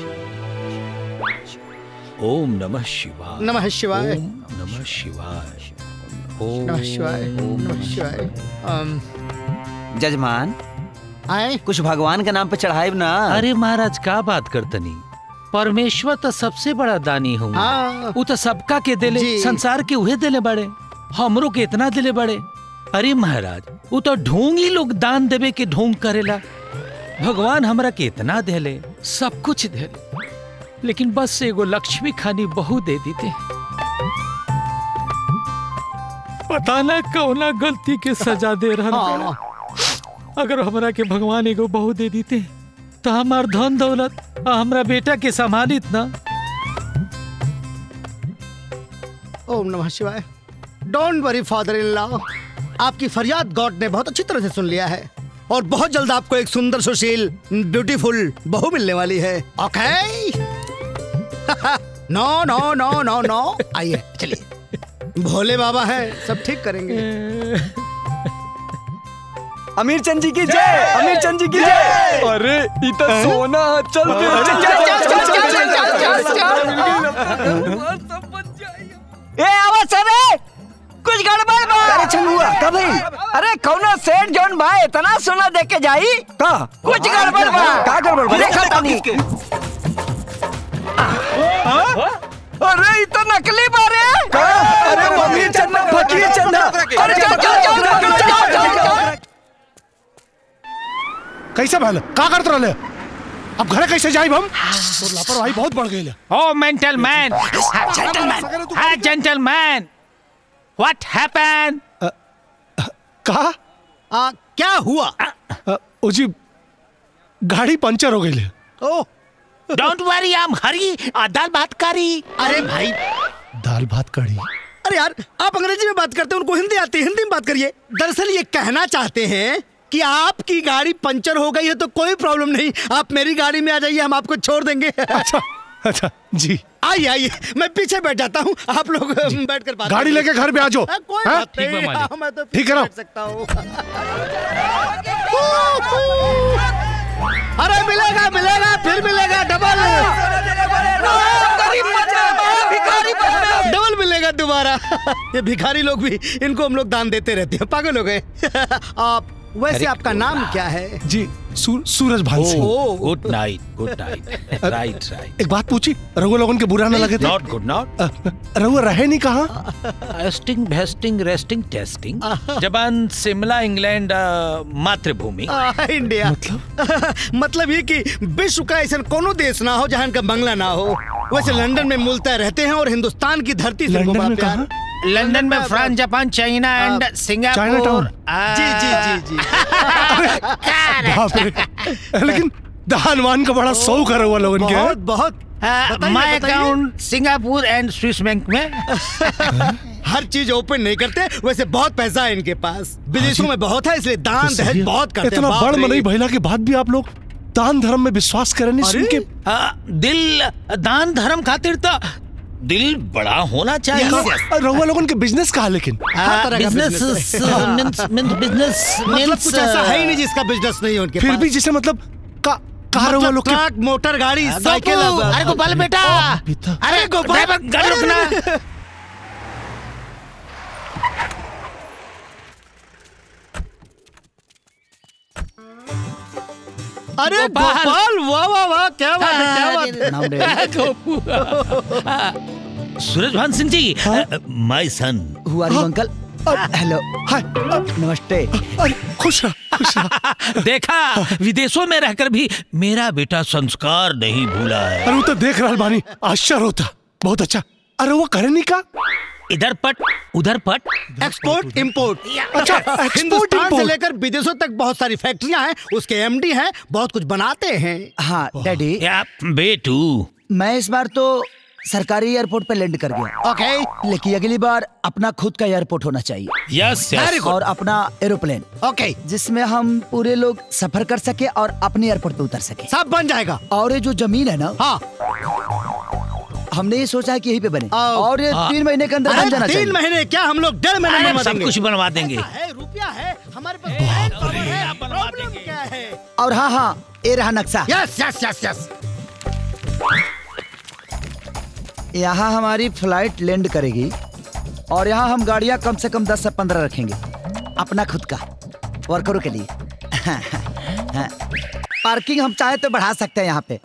ओम नमः शिवाय नमः शिवाय ओम नमः शिवाय ओम नमः शिवाय नमः शिवाय अम, जजमान आए कुछ भगवान के नाम पे चढ़ाए ना अरे महाराज का बात करतनी परमेश्वर तो सबसे बड़ा दानी हूँ हाँ। वो तो सबका के दिले जी। संसार के उहे दिले बड़े हमरो के इतना दिले बड़े अरे महाराज वो तो ढोंग ही लोग दान देवे के ढोंग करेला भगवान हमरा के इतना देले सब कुछ देले लेकिन बस एगो लक्ष्मी खानी बहु दे देते पता ना कौना गलती के सजा दे रहा हाँ। अगर हमरा के भगवान एगो बहु दे देते तो हमार धन दौलत आ हमरा बेटा के संभालित ना ओम नमः शिवाय don't worry father in law आपकी फरियाद गॉड ने बहुत अच्छी तरह से सुन लिया है और बहुत जल्द आपको एक सुंदर सुशील ब्यूटीफुल बहू मिलने वाली है ओके नो नो नो नो नो आइए चलिए भोले बाबा है सब ठीक करेंगे अमीर चंद जी की जय अमीर चंद जी की जय अरे ई तो सोना चल चल, चल, चल, चल, चल, ए आवाज सरे कुछ गड़बड़ बा अरे छंगुआ का भाई अरे कौनो सेठ जौन बा इतना सोना दे के जाई का कुछ गड़बड़ बा का गड़बड़ बा? देखा तानी अरे ई तो नकली बा रे अरे वो अमीर चंद ना फकीर चंद है। अरे चल चल चल चल चल चल चल कैसे भले का करत रहले अब घरे कैसे जाइब हम तो लापरवाही बहुत बढ़ गई ओ मेंटल मैन जेंटलमैन हाँ जेंटलमैन व्हाट हैपेंड का आ, क्या हुआ अ, ओ जी गाड़ी पंचर हो गई oh don't worry I am hurry दाल बात करी अरे भाई दाल भात कड़ी अरे यार आप अंग्रेजी में बात करते हैं उनको हिंदी आती है हिंदी में बात करिए दरअसल ये कहना चाहते हैं कि आपकी गाड़ी पंचर हो गई है तो कोई प्रॉब्लम नहीं आप मेरी गाड़ी में आ जाइए हम आपको छोड़ देंगे अच्छा अच्छा जी आइए आइए मैं पीछे बैठ जाता हूँ आप लोग बैठ कर बात गाड़ी करिए। लेके घर पे आ जाओ हाँ, कोई हाँ? बात ठीक बा नहीं मालिक। हाँ, मैं तो ठीक पीछे है ना? बैठ सकता हूँ अरे मिलेगा मिलेगा फिर मिलेगा डबल डबल मिलेगा दोबारा दोबारा ये भिखारी लोग भी इनको हम लोग दान देते रहते हैं पागल हो गए आप वैसे अरे, आपका नाम क्या है जी सू, Suraj Bhan Singh good night good night right right एक बात पूछी रघु लोगन के बुरा न लगे थे नॉट गुड नॉट रघु रहे नहीं कहा एस्टिंग भेस्टिंग रेस्टिंग टेस्टिंग जबान शिमला इंग्लैंड अ, मातृभूमि आ, इंडिया मतलब मतलब ये कि विश्व का ऐसा कोनो देश ना हो जहाँ इनका बंगला ना हो वैसे लंदन में मूलतः रहते हैं और हिंदुस्तान की धरती से इनको बड़ा प्यार लंदन में France Japan China and Singapore जी जी जी जी बाप रे लेकिन दान वान का बड़ा शौक है रघु लोगन के बहुत बहुत बताइए, माय बताइए। Account Singapore and Swiss bank में हर चीज ओपन नहीं करते वैसे बहुत पैसा है इनके पास विदेशों में बहुत है इसलिए दान तो सही दहेज है। बहुत करते हैं इतना बाप बड़ रे। मनई भइला के बाद भी आप लोग दान धर्म में विश्वास करें नहीं सुन के आ, दिल दान धर्म खातिर तो दिल बड़ा होना चाहिए रहुआ लोगन के बिजनेस कहा लेकिन बिजनेस मीन्स मीन्स बिजनेस मतलब कुछ ऐसा है ही नहीं जिसका बिजनेस नहीं है उनके फिर पास भी जैसे मतलब का कहा रहुआ लोग के ट्रक मोटर गाड़ी साइकिल गोपू, अरे गोपाल बेटा अरे ड्राइवर गाड़ी रुकना अरे गोपाल वाह वाह वाह क्या बात है क्या बात है गोपू सूरज भान सिंह जी my son who are you uncle hello hi नमस्ते खुश रहा खुश रहा देखा विदेशों में रहकर भी मेरा बेटा संस्कार नहीं भूला है अरे वो तो देख रहा बानी आश्चर्य होता बहुत अच्छा अरे वो करे नहीं का इधर पट उधर पट एक्सपोर्ट इंपोर्ट अच्छा, export, हिंदुस्तान से import। लेकर विदेशों तक बहुत सारी फैक्ट्रियां हैं उसके एमडी हैं बहुत कुछ बनाते हैं हाँ डैडी या बेटू मैं इस बार तो सरकारी एयरपोर्ट पे लैंड कर गया ओके लेकिन अगली बार अपना खुद का एयरपोर्ट होना चाहिए यस Very good. और अपना एरोप्लेन ओके जिसमें हम पूरे लोग सफर कर सके और अपने एयरपोर्ट पे उतर सके सब बन जाएगा और ये जो जमीन है ना हाँ हमने ये सोचा है कि यहीं पे बने आओ। और ये हाँ। तीन महीने के अंदर बन अरे जाना तीन चाहिए महीने क्या हम लोग डेढ़ महीने में अरे सब बनेंगे कुछ बनवा देंगे है रुपया है हमारे पास मैन पावर है प्रॉब्लम क्या है और हाँ हाँ ये रहा नक्शा यस यस यस यस यहाँ हमारी फ्लाइट लैंड करेगी और यहाँ हम गाड़ियाँ कम से कम दस से पंद्रह रखेंगे अपना खुद का वर्करों के लिए पार्किंग हम चाहे तो बढ़ा सकते हैं यहाँ पे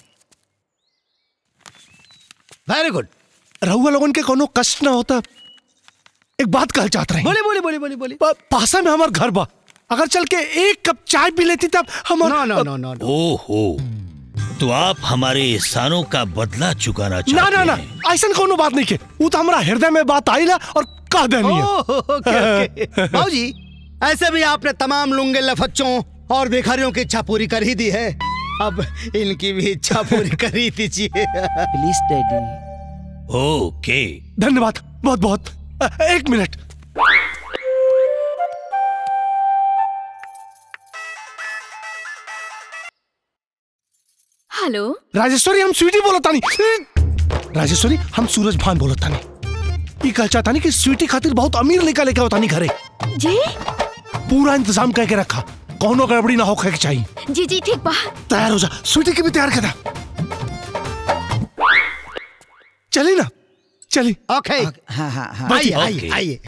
वेरी गुड रहुआ लोगन के कोनो कष्ट ना होता एक बात कहल चाहत रहे बोली बोली बोली बोली बोली पासा में हमार घर बा अगर चल के एक कप चाय पी लेती तब हमार नो नो नो नो नो ओहो तो आप हमारे एहसानों का बदला चुकाना ना चाहते ना ना हैं ऐसा कोनो बात नहीं के वो तो हमारा हृदय में बात आई ना और कह देनी है ओह, ओके, ओके। बाबूजी ऐसे भी आपने तमाम लुंगे लफच्चों और भिखारियों की इच्छा पूरी कर ही दी है अब इनकी भी इच्छा पूरी कर ही दीजिए प्लीज डैडी ओके धन्यवाद बहुत बहुत अ, एक मिनट हेलो राजेश्वरी हम स्वीटी बोलत तानी राजेश्वरी हम सूरज भान बोलत तानी ई कह चाहता नहीं कि स्वीटी खातिर बहुत अमीर लेकर लेके आवतानी घरे जी पूरा इंतजाम करके रखा कोनो गड़बड़ी ना हो के चाहिए जी जी ठीक बा तैयार हो जा स्वीटी की भी तैयार कर चली ना चली ओके हाँ हाँ हाँ आइए ओके। आइए आइए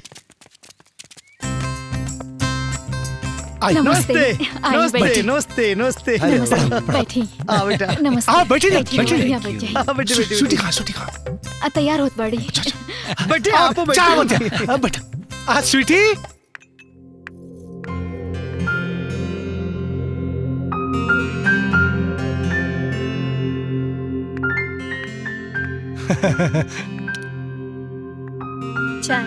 आई नमस्ते नमस्ते आइए, नमस्ते बैठिए। नमस्ते नमस्ते नमस्ते बैठी आ बेटा नमस्ते आ, बैठिए ना, बैठिए, बैठिए। बढ़िया बैठ जाइए। आ, बेटी बेटी स्वीटी बेटी खा स्वीटी खा आ, तैयार होत बड़ी बेटी आप चाय मत आ, बेटा आ स्वीटी चाय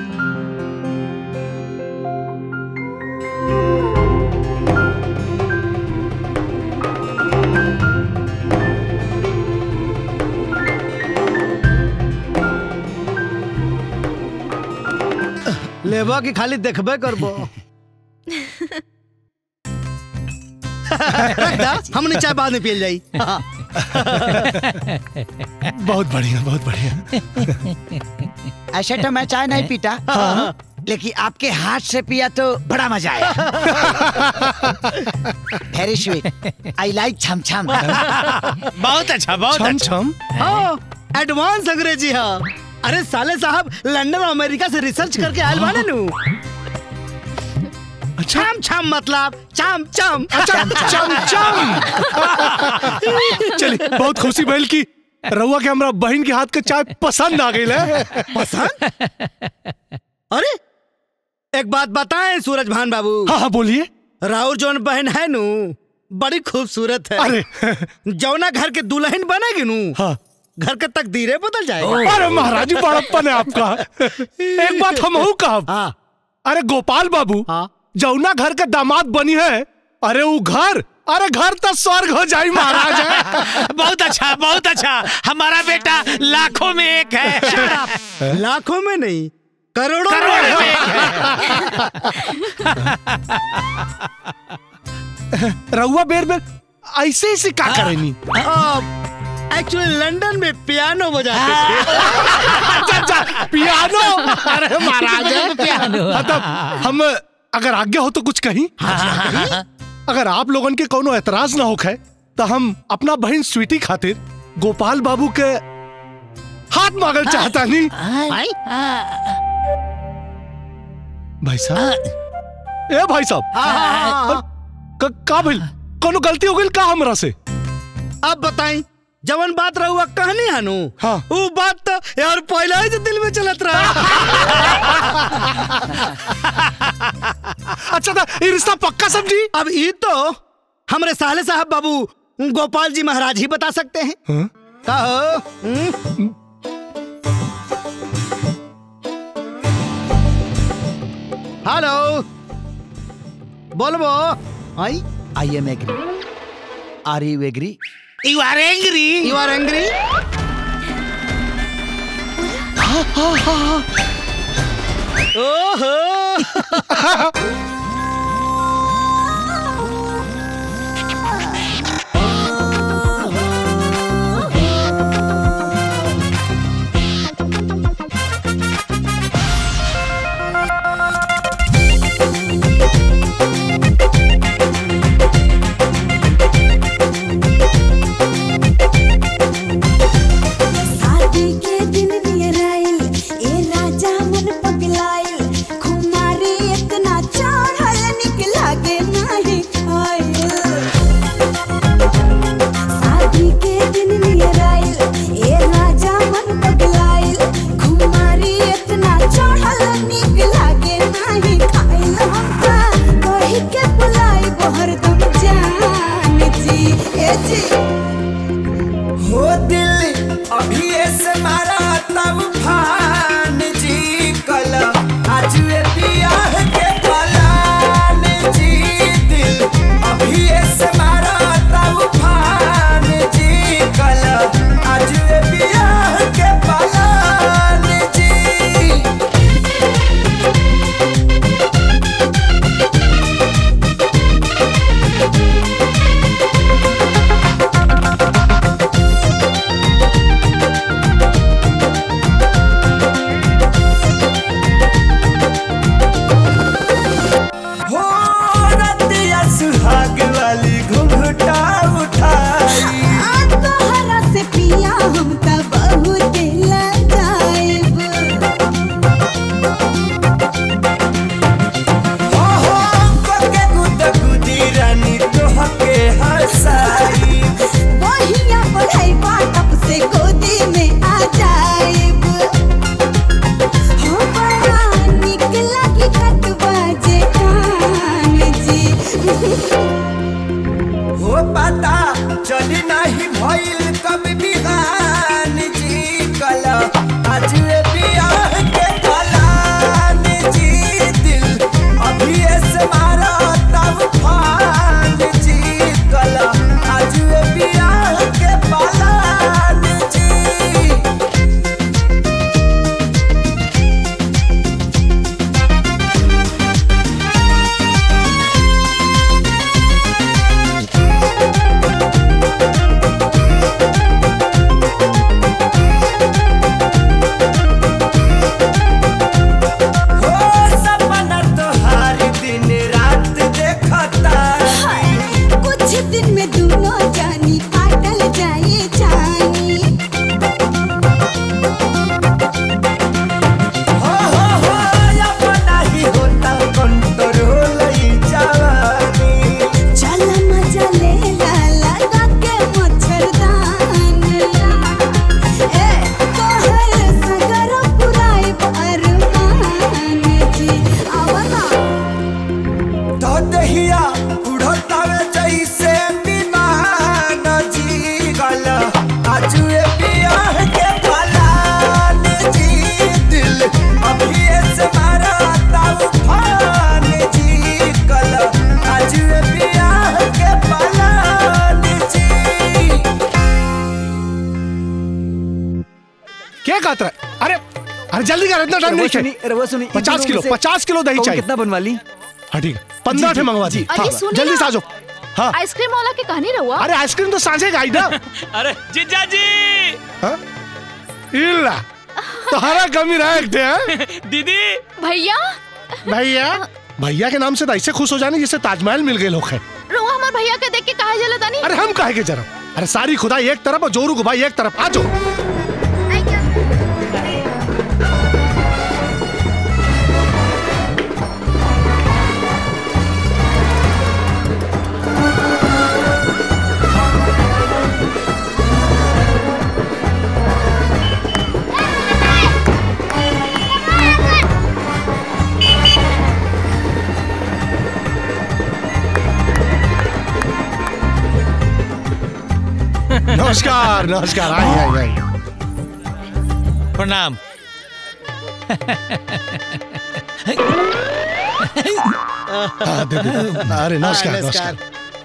लेबा की खाली देखबे करबो रख दा, हमने चाय बाद में पियल जाई हाँ। बहुत बढ़िया बहुत बढ़िया ऐसे तो मैं चाय नहीं पीता लेकिन आपके हाथ से पिया तो बड़ा मजा आया वेरी स्वीट आई लाइक छम छम बहुत अच्छा बहुत छम अच्छा छम हाँ एडवांस अंग्रेजी हाँ अरे साले साहब लंदन और अमेरिका से रिसर्च करके आयल बाने नु छम छम मतलब चम चम अच्छा चम चम चलिए बहुत खुशी भइल की रउआ के हमरा बहन के हाथ के चाय पसंद आ गई है पसंद अरे एक बात बताएं सूरज भान बाबू हाँ हाँ बोलिए राउर जौन बहन है नु बड़ी खूबसूरत है अरे जौना घर के दुल्हन बनेगी नु हाँ घर के तकदीरें बदल जाएगी अरे महाराज जी बड़प्पन है आपका एक बात हम हूँ कहब अरे गोपाल बाबू जौना घर के दामाद बनी है अरे वो घर अरे घर तो स्वर्ग हो जाई महाराज है बहुत अच्छा बहुत अच्छा हमारा बेटा लाखों में एक है लाखों में नहीं करोड़ों करोड़ों में रउआ बेर बेर ऐसे ऐसे का करेनी एक्चुअली लंदन में पियानो बजाते थे अच्छा अच्छा पियानो अरे महाराज है पियानो। मतलब हम अगर आज्ञा हो तो कुछ कहीं अगर आप लोगन के कोनो एतराज ना होखे तो हम अपना बहन स्वीटी खातिर गोपाल बाबू के हाथ मांगल चाहता नहीं भाई साहब ए भाई साहब क- का भइल कोनो गलती हो गई का हमरा से अब बताई जवन बात रहुआ कहनी हनु हाँ वो बात तो यार पहले ही से दिल में चलत रहा अच्छा था ये रिश्ता पक्का समझी अब ये तो हमरे साले साहब बाबू गोपाल जी महाराज ही बता सकते हैं हाँ? कहो हम्म? हेलो बोलबो I I am agree are you agree you are angry you are angry ओहो शादी के दिन नियर आइल ए राजा मन पगलाइल खुमारी इतना चढ़ल निक लागे नाही खाइल शादी के दिन नियर आइल ए राजा मन पगलाइल खुमारी इतना चढ़ल निक लागे नाही खाइल हमका कही के बुलाई हरदम जान जी ए जी हो दिल अभी ऐसे मारा तब फान जी कल आज ये बियाह के पलान जी दिल अभी ऐसे मारा तब फान जी कल आज ये बियाह के पलान जी हो रतिया सुहाग वाली घुंघटा उठाई तोहरा से पिया हम त बहुत लजाइब हो हो कोके गुद गुदी रानी तोहके हंसाई बहिया पढ़ाई बाटप से गोदी में आ जाइब हो बड़ा निक लागी कटवा जे कान जी हो पता चली नहीं भइल कब बिहान क्या कहता है अरे अरे जल्दी कर इतना टाइम रवा नहीं सुनी है रवा सुनी पचास किलो पचास किलो दही कौन चाहिए कितना बनवा ली हाँ ठीक है पंद्रह ठे मंगवा दी अरे हाँ, सुनिए जल्दी ना। से आ जाओ हाँ आइसक्रीम वाला के कहानी रहुआ अरे आइसक्रीम तो सांझे का आई ना अरे जीजा जी इल्ला तुम्हारा कमी रहा एक हैं दीदी भैया भैया भैया के नाम से तो ऐसे खुश हो जाने जैसे ताजमहल मिल गए लोग हैं रहुआ हमार भैया के देख के कहा जला तानी अरे हम काहे के जरा अरे सारी खुदाई एक तरफ और जोरू गुबाई एक तरफ आ जाओ नमस्कार नमस्कार आइए आइए आइए प्रणाम हाँ, दे, दे, दे। अरे नमस्कार हाँ, नमस्कार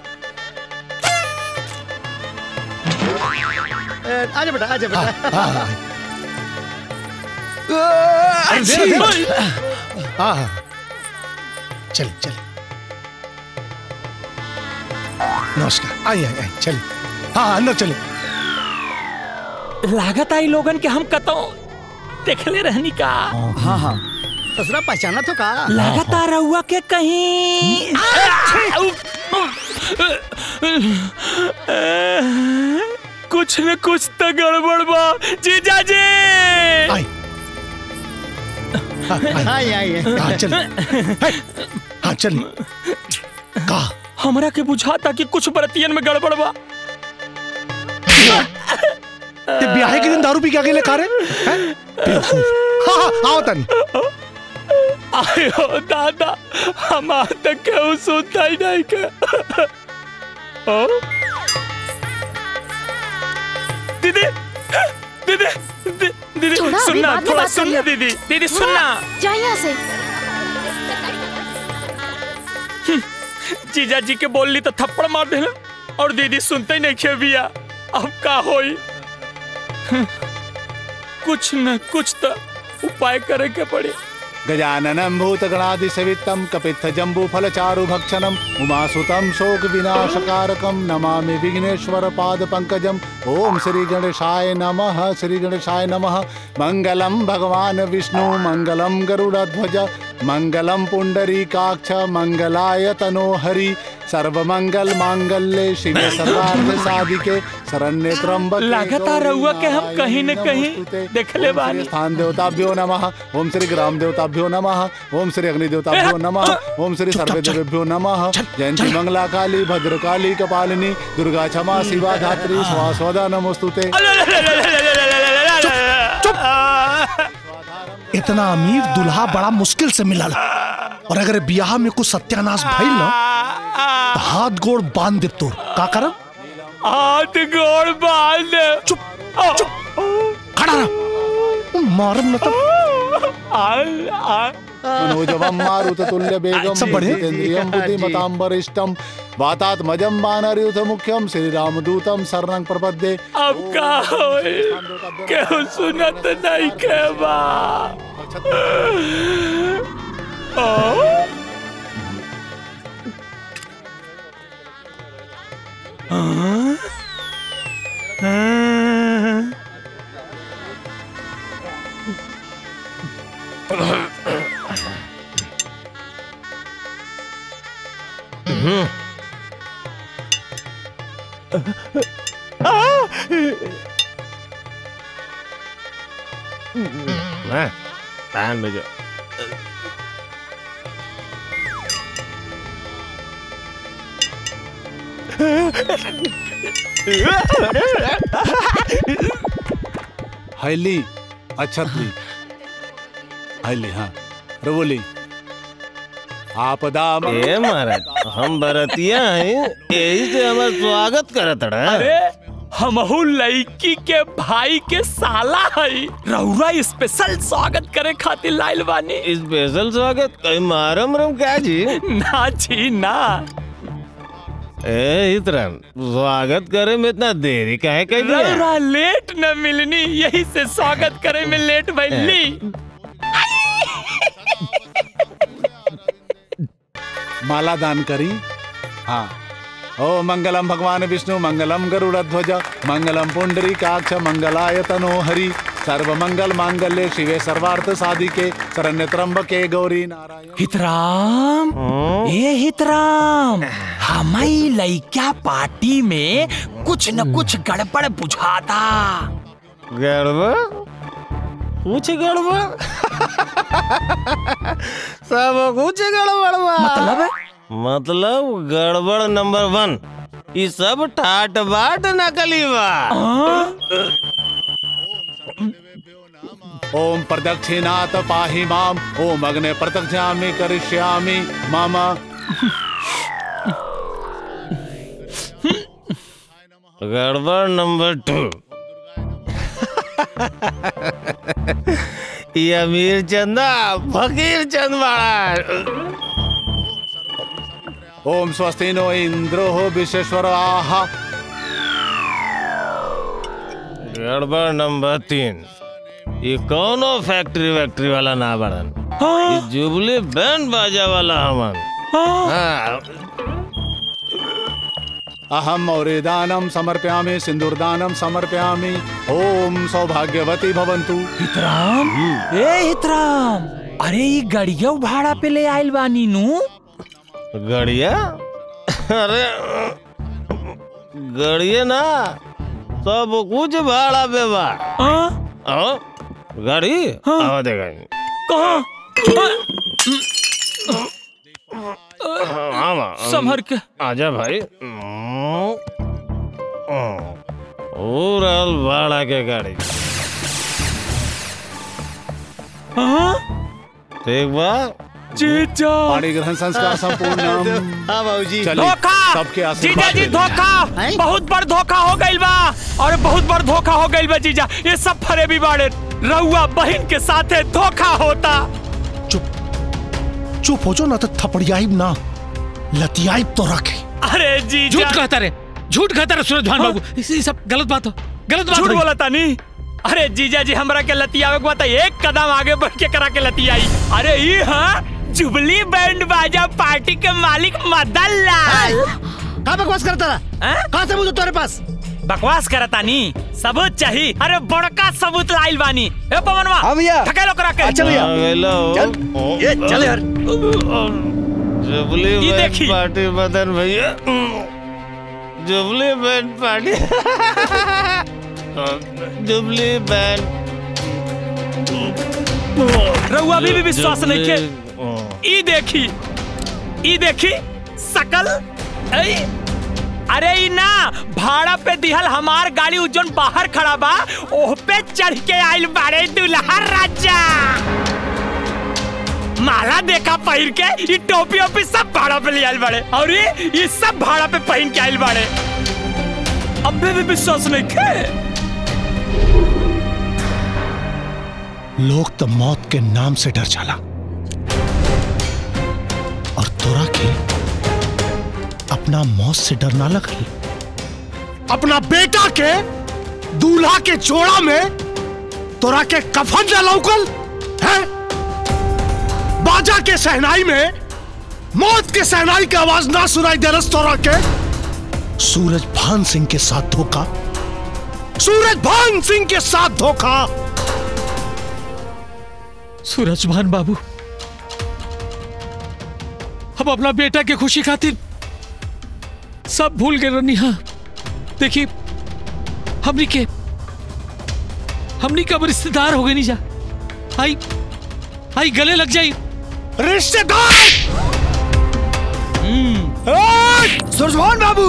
ए, आजा बेटा आजा बेटा हाँ, हाँ, अरे दे, दे, दे। हाँ हाँ चलिए चलिए नमस्कार आइए आइए आइए, चलिए हाँ हाँ, अंदर चलिए लागत आई लोगन के हम कतो देखले रहनी का हाँ हाँ ससुरा पहचाना तो का लागत आ रहुआ के कहीं कुछ न कुछ तो गड़बड़ बा जीजा जी आइए आइए हाँ चलिए हाँ चलिए कहा हमरा के बुझाता कि कुछ बरतियन में गड़बड़ बा ते ब्याह के दिन दारू पी के अकेले खा रहे हैं? बेवकूफ हाँ हाँ आओ तनी आयो दादा हमार तक केहू सुनता ही नहीं के ओ? दीदी दीदी दी- दीदी छोड़ा, अभी सुनना बाद में थोड़ा बात सुनना करिए। दीदी दीदी सुनना जा यहाँ से जीजा जी के बोलली तो थप्पड़ मार देना और दीदी सुनते ही नहीं खे बिया अब का होई कुछ न कुछ तो उपाय करे के पड़ी गजाननं भूतगणादिसेवितं कपित्थजम्बूफलचारुभक्षणम् उमासुतं शोकविनाशकारकं नमामि विघ्नेश्वरपादपङ्कजम् ॐ श्रीगणेशाय नमः श्रीगणेशाय नमः मङ्गलं भगवान् विष्णु मङ्गलं गरुडध्वज मङ्गलं पुण्डरीकाक्ष मङ्गलाय तनोहरि सर्वमंगल मांगल्ये शिवे सर्वार्थ साधिके शरण्ये त्र्यंबके लगातार रहुआ के हम कहीं न कहीं देखले बानी स्थान देवताभ्यो नमः ओम श्री ग्राम देवताभ्यो नमः ओम श्री अग्नि देवताभ्यो नमः ओम श्री सर्वे देवेभ्यो नमः जयंती मंगला काली भद्रकाली कपालिनी दुर्गा क्षमा शिवा धात्री स्वास्वदा नमोस्तुते इतना अमीर दुल्हा बड़ा मुश्किल से मिलल और अगर ब्याह में कुछ सत्यानाश भइल ना तो हाथ गोड़ बांध दे तोर का करब हाथ गोड़ बांध चुप चुप खड़ा रह मारम न तो मनोजवम मारुत तुल्य बेगम सब बढ़िया? जितेन्द्रियम बुद्धिमतां वरिष्ठम वातात्मजम वानरयुत मुख्यम श्री रामदूतम शरणं प्रपद्ये अब का होई केहू सुनत नहीं के बा ओ हाँ? हाँ? कान में जो हैली अच्छत ली हैली हाँ रवोली आपदा ए महाराज हम बरतिया हैं यही से हमार स्वागत करत रहा अरे हमहू लड़की के भाई के साला हई रउरा स्पेशल स्वागत करे खातिर लाइल बानी स्पेशल स्वागत कहीं मारम रम क्या जी ना जी ना ए इतरन स्वागत करे में इतना देरी काहे कर दिया रउरा लेट न मिलनी यही से स्वागत करे में लेट भइली माला दान करी हाँ ओ मंगलम भगवान विष्णु मंगलम गरुड़ध्वज मंगलम पुंडरी काक्ष मंगलाय तनो हरि सर्व मंगल मांगल्य शिवे सर्वार्थ साधिके शरण्य त्र्यंबके गौरी नारायण हितराम ए हितराम हमारी लइका पार्टी में कुछ न कुछ गड़बड़ बुझाता गड़बड़ कुछ गड़बड़ सब कुछ गड़बड़ बा मतलब मतलब गड़बड़ नंबर वन ये सब ठाट बाट नकली बा ओम प्रदक्षिणात पाहि माम ओम अग्ने प्रत्यक्षामि करिष्यामि मम गड़बड़ नंबर टू ये अमीर चंदा फकीर चंद बड़ा ओम स्वस्ति नो इंद्रो विश्वेश्वर आहा गड़बड़ नंबर तीन ये कौनो फैक्ट्री वैक्ट्री वाला ना बड़न ये जुबली बैंड बाजा वाला हमन हाँ अहम दानम समर्पयामि सिंदूरदानम समर्पयामि ओम सौभाग्यवती भवन्तु हितराम ए हितराम अरे ये गड़िया भाड़ा पे ले आइल बानी नु गड़िया अरे गड़िया ना सब कुछ भाड़ा पे बा आओ गाड़ी आओ देखा संभर के आजा भाई ओवरऑल भाड़ा के गाड़ी ठीक बा जीजा पाणी ग्रहण संस्कार संपूर्ण हाँ बाबूजी चलिए धोखा सबके जीजा आशीर्वाद जी लेते हैं। धोखा बहुत बड़ धोखा हो गइल बा और बहुत बड़ धोखा हो गइल बा जीजा ये सब फरेबी बाड़े रउआ बहन के साथे धोखा होता चुप हो जाओ ना तो थपड़ियाइब ना लतियाइब तो रखे अरे जीजा झूठ कहता रे झूठ कहता रे सूरज भान हाँ? बाबू इसी सब गलत बात हो गलत बात झूठ हुई। बोला तानी अरे जीजा जी हमरा के लतियावे के बता एक कदम आगे बढ़ के करा के लतियाई अरे ये हाँ जुबली बैंड बाजा पार्टी के मालिक मदन लाल कहाँ बकवास करता रहा कहाँ से मुझे तुम्हारे पास बकवास करता नी सबूत चाहिए अरे बड़का सबूत लाइल बानी ए पवनवा हाँ भैया ठकेलो करा के अच्छा भैया। आ गइलो। चल, ये चल यार। जुबली ये बैंड देखी। पार्टी बदन भैया jubilee band party jubilee band रउआ अभी भी विश्वास नहीं के ई देखी ई देखी सकल ऐ अरे ई ना भाड़ा पे दिहल हमार गाड़ी उजन बाहर खड़ा बा ओह पे चढ़ के आइल बाड़े दुल्हा राजा माला देखा पहिर के ई टोपी ओपी सब भाड़ा पे ले आइल बाड़े और ये ये सब भाड़ा पे पहन के आइल बाड़े अबे भी विश्वास नहीं के लोग तो मौत के नाम से डर जाला और तोरा के अपना मौत से डर ना लगल अपना बेटा के दूल्हा के जोड़ा में तोरा के कफन न लौकल है बाजा के सहनाई में मौत के सहनाई की आवाज ना सुनाई दे रस तोरा के सूरज भान सिंह के साथ धोखा सूरज भान सिंह के साथ धोखा सूरजभान बाबू हम अपना बेटा के खुशी खातिर सब भूल गए रनी हाँ देखिए हमनी के हमनी कब रिश्तेदार हो गए नहीं जा आई आई गले लग जाई रिश्तेदार सूरजभान बाबू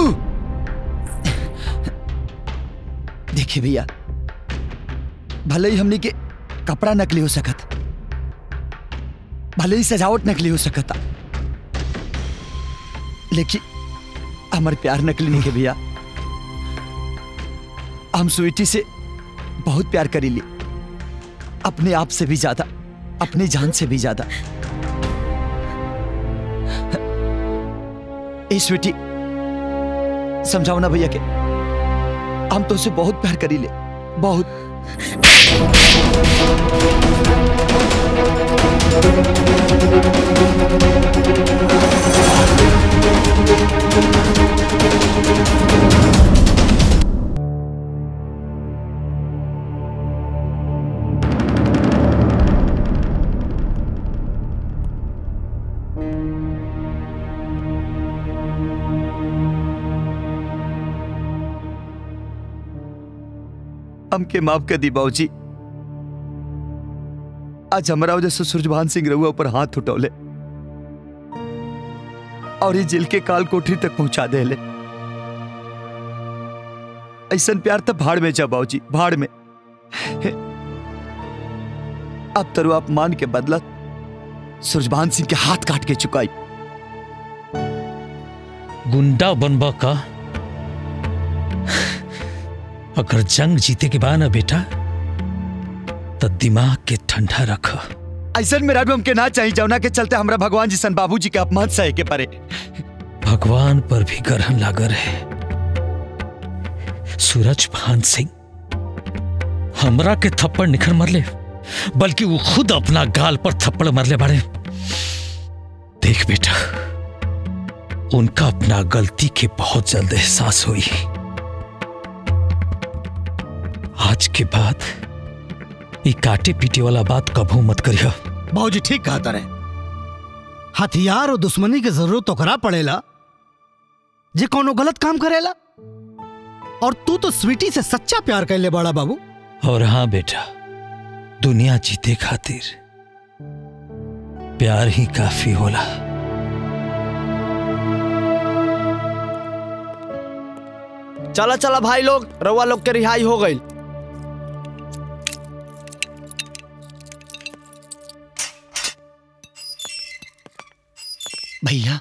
देखिए भैया भले ही हमनी के कपड़ा नकली हो सकत भले ही सजावट नकली हो सकता लेकिन हमारे प्यार नकली नहीं है भैया हम स्वीटी से बहुत प्यार करी ली अपने आप से भी ज्यादा अपनी जान से भी ज्यादा ए स्वीटी समझाओ ना भैया के हम तो उसे बहुत प्यार करी ले बहुत हमके माफ कर दी बाबूजी आज हमारा वजह से सूरजभान सिंह रहुआ ऊपर हाथ उठौले और ये जिल के काल कोठरी तक पहुंचा दे ले ऐसा प्यार तो भाड़ में जा बाबूजी भाड़ में अब तरु आप मान के बदला सूरजभान सिंह के हाथ काट के चुकाई गुंडा बनबा का अगर जंग जीते के बाद ना बेटा तो दिमाग के ठंडा रख ऐसा मेरा भी हमके ना चाहिए जौना के चलते हमरा भगवान जी सन बाबूजी के अपमान सहे के परे भगवान पर भी ग्रहण लागर है सूरज भान सिंह हमरा के थप्पड़ निखर मरले बल्कि वो खुद अपना गाल पर थप्पड़ मरले बाड़े देख बेटा उनका अपना गलती के बहुत जल्द एहसास हुई आज के बाद ये काटे पीटे वाला बात कभू मत करियो बाबूजी ठीक कहा तारे हथियार और दुश्मनी की जरूरत तो करा पड़ेला जे कोनो गलत काम करेला और तू तो स्वीटी से सच्चा प्यार कर ले बड़ा बाबू और हाँ बेटा दुनिया जीते खातिर प्यार ही काफी होला चला चला भाई लोग रउआ लोग के रिहाई हो गई भैया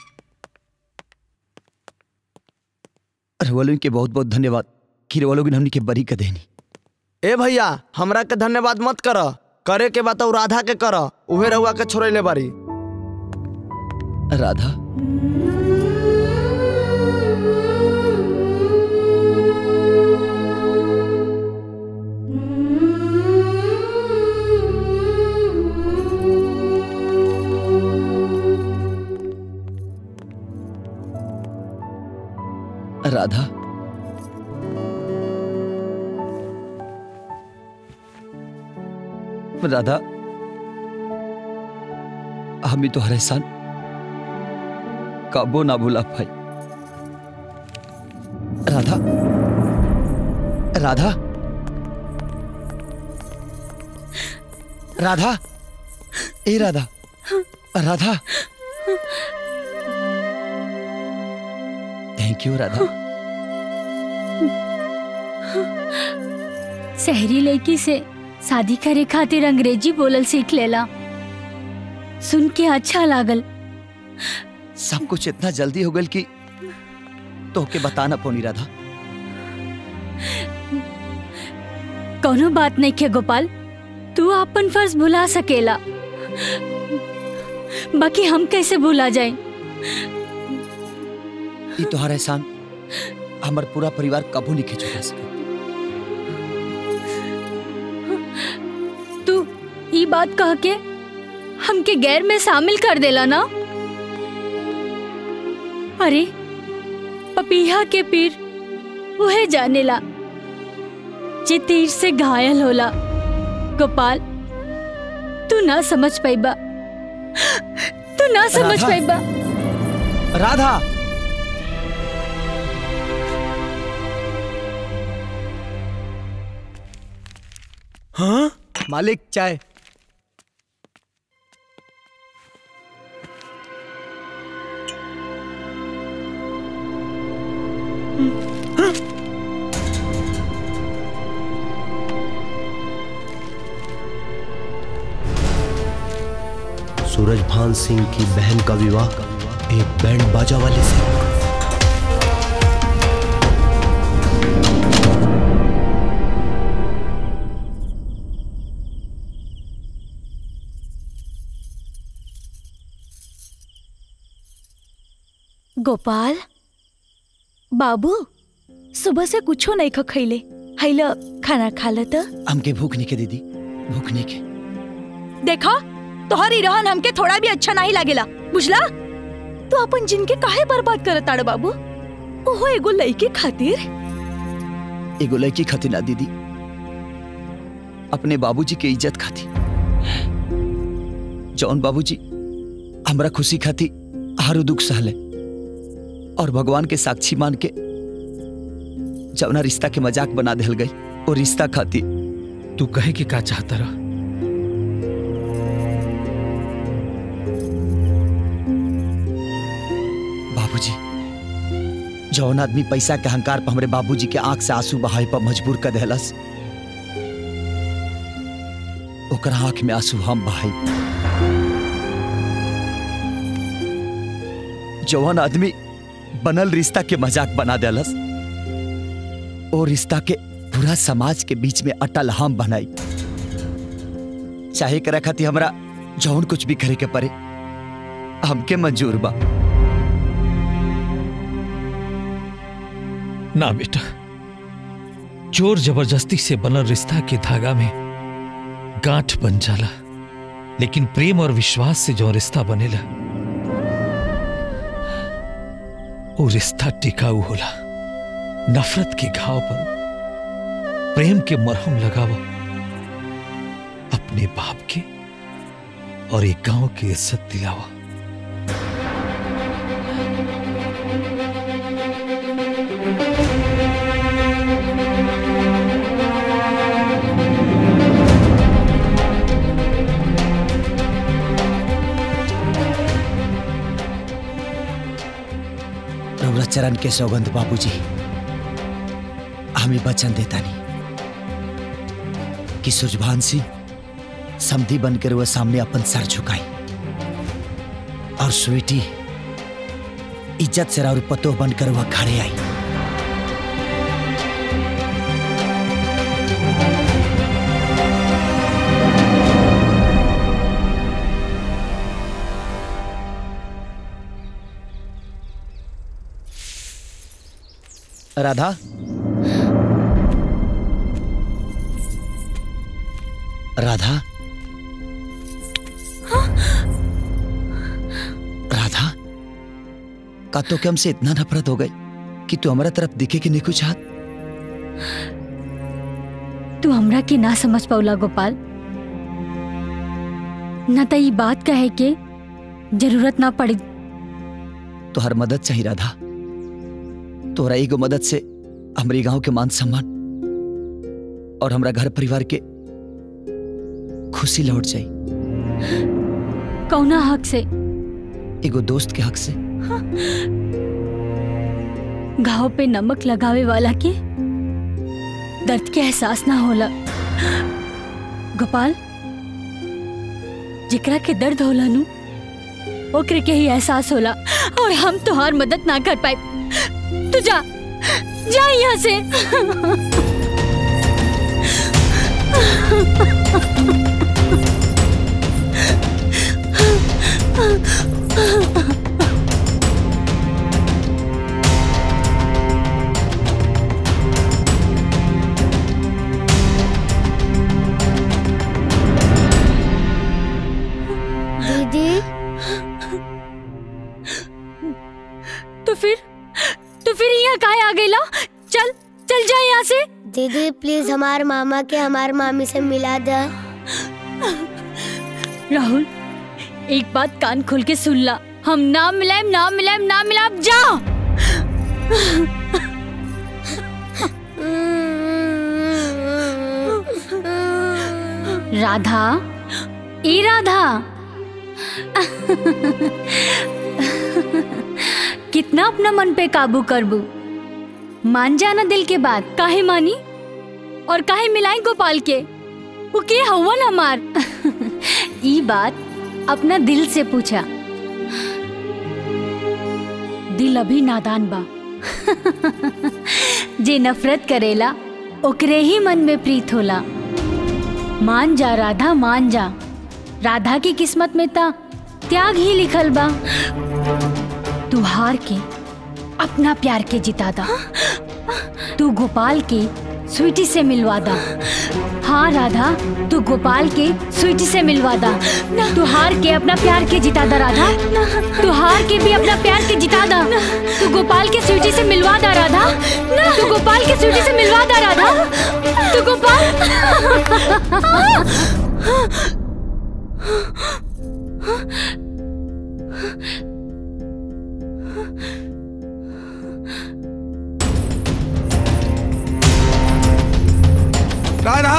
रवलों के बहुत बहुत धन्यवाद कि रवलों ने हमनी के बरी कर देनी ए भैया हमरा के धन्यवाद मत कर करे के बात राधा के कर उहे रउआ के छोड़े बारी राधा राधा राधा हमें तो हर एहसान काबो ना भूला भाई राधा राधा राधा ए राधा राधा थैंक यू राधा शहरी लड़की से शादी करे खातिर अंग्रेजी बोलल सीख लेला सुन के अच्छा लागल सब कुछ इतना जल्दी हो गल कि तो के बताना पौनी राधा कोनो बात नहीं के गोपाल तू अपन फर्ज भुला सकेला बाकी हम कैसे भुला जाए ये तोहरा एहसान हमार पूरा परिवार कबू नहीं चुका सके तू ई बात कह के हमके गैर में शामिल कर देला ना अरे पपीहा के पीर वह जानेला जे तीर से घायल होला गोपाल तू ना समझ पाइबा तू ना समझ राधा। पाइबा राधा हाँ मालिक चाय सूरज भान सिंह की बहन का विवाह एक बैंड बाजा वाले से गोपाल बाबू सुबह से कुछो नहीं खा खैले हैला खाना खा ल त हमके भूख नहीं के दीदी भूख नहीं के देखा तोहरी रहन हमके थोड़ा भी अच्छा नहीं लागेला बुझला तू अपन जिनके काहे बर्बाद करत ताड़ बाबू ओहो एगो लड़की खातिर एगो लड़की खातिर ना दीदी अपने बाबूजी के इज्जत खाती जौन बाबूजी हमरा खुशी खाती हारू दुख सहले और भगवान के साक्षी मान के जौना रिश्ता के मजाक बना दिल गई और रिश्ता खाती तू कहे कि का चाहता रहा बाबूजी जौन आदमी पैसा के अहंकार पर हमरे बाबूजी के आंख से आंसू बहाए पर मजबूर कर देहलस ओकर आंख में आंसू हम बहाई जौन आदमी बनल रिश्ता के मजाक बना देलस और रिश्ता के पूरा समाज के बीच में अटल हम बनाई चाहे करे खातिर हमरा जौन कुछ भी करे के पड़े हमके मंजूर बा ना बेटा जोर जबरदस्ती से बनल रिश्ता के धागा में गांठ बन जाला लेकिन प्रेम और विश्वास से जो रिश्ता बनेला वो रिश्ता टिकाऊ होला नफरत के घाव पर प्रेम के मरहम लगावा अपने बाप के और एक गांव की इज्जत दिलावा रउरा चरण के सौगंध बाबूजी हमें वचन देता नहीं कि सुजभान सिंह समधी बनकर वह सामने अपन सर झुकाई और स्वीटी इज्जत से और पतो बनकर वह खड़े आई राधा राधा राधा का तो कि हमसे इतना नफरत हो गई कि तू हमारा तरफ दिखे कि नहीं कुछ हाथ तू हमरा के ना समझ पौला गोपाल न त ई बात कहे के जरूरत ना पड़ी तो हर मदद चाहिए राधा तोरा एगो मदद से हमारे गांव के मान सम्मान और हमरा घर परिवार के खुशी लौट जाई कौना हक से एगो दोस्त के हक से घाव पे नमक लगावे वाला के दर्द के एहसास ना होला गोपाल जेकरा के दर्द होला नु ओकरे के ही एहसास होला और हम तोहार मदद ना कर पाए तू जा जा यहाँ से दीदी तो फिर तो फिर यहाँ काहे आ गईला चल चल जा यहाँ से दीदी प्लीज हमार मामा के हमार मामी से मिला दे राहुल एक बात कान खोल के सुन ला हम ना मिलाएम ना मिलाएम ना मिलाएम जा राधा ए राधा कितना अपना मन पे काबू करबू मान जाना दिल के बात काहे मानी और काहे मिलाई गोपाल के वो के हवन हमार ई बात अपना दिल से पूछा दिल अभी नादान बा जे नफरत करेला ओकरे ही मन में प्रीत होला मान जा राधा मान जा राधा की किस्मत में ता त्याग ही लिखल बा तू हार के अपना प्यार के जिता दा तू गोपाल के स्वीटी से मिलवा दा हाँ राधा तू गोपाल के स्वीटी से मिलवा दा तू हार के अपना प्यार के जिता दा राधा तू हार के भी अपना प्यार के जिता दा तू गोपाल के स्वीटी से मिलवा दा राधा तू गोपाल के स्वीटी से मिलवा दा राधा तू राधा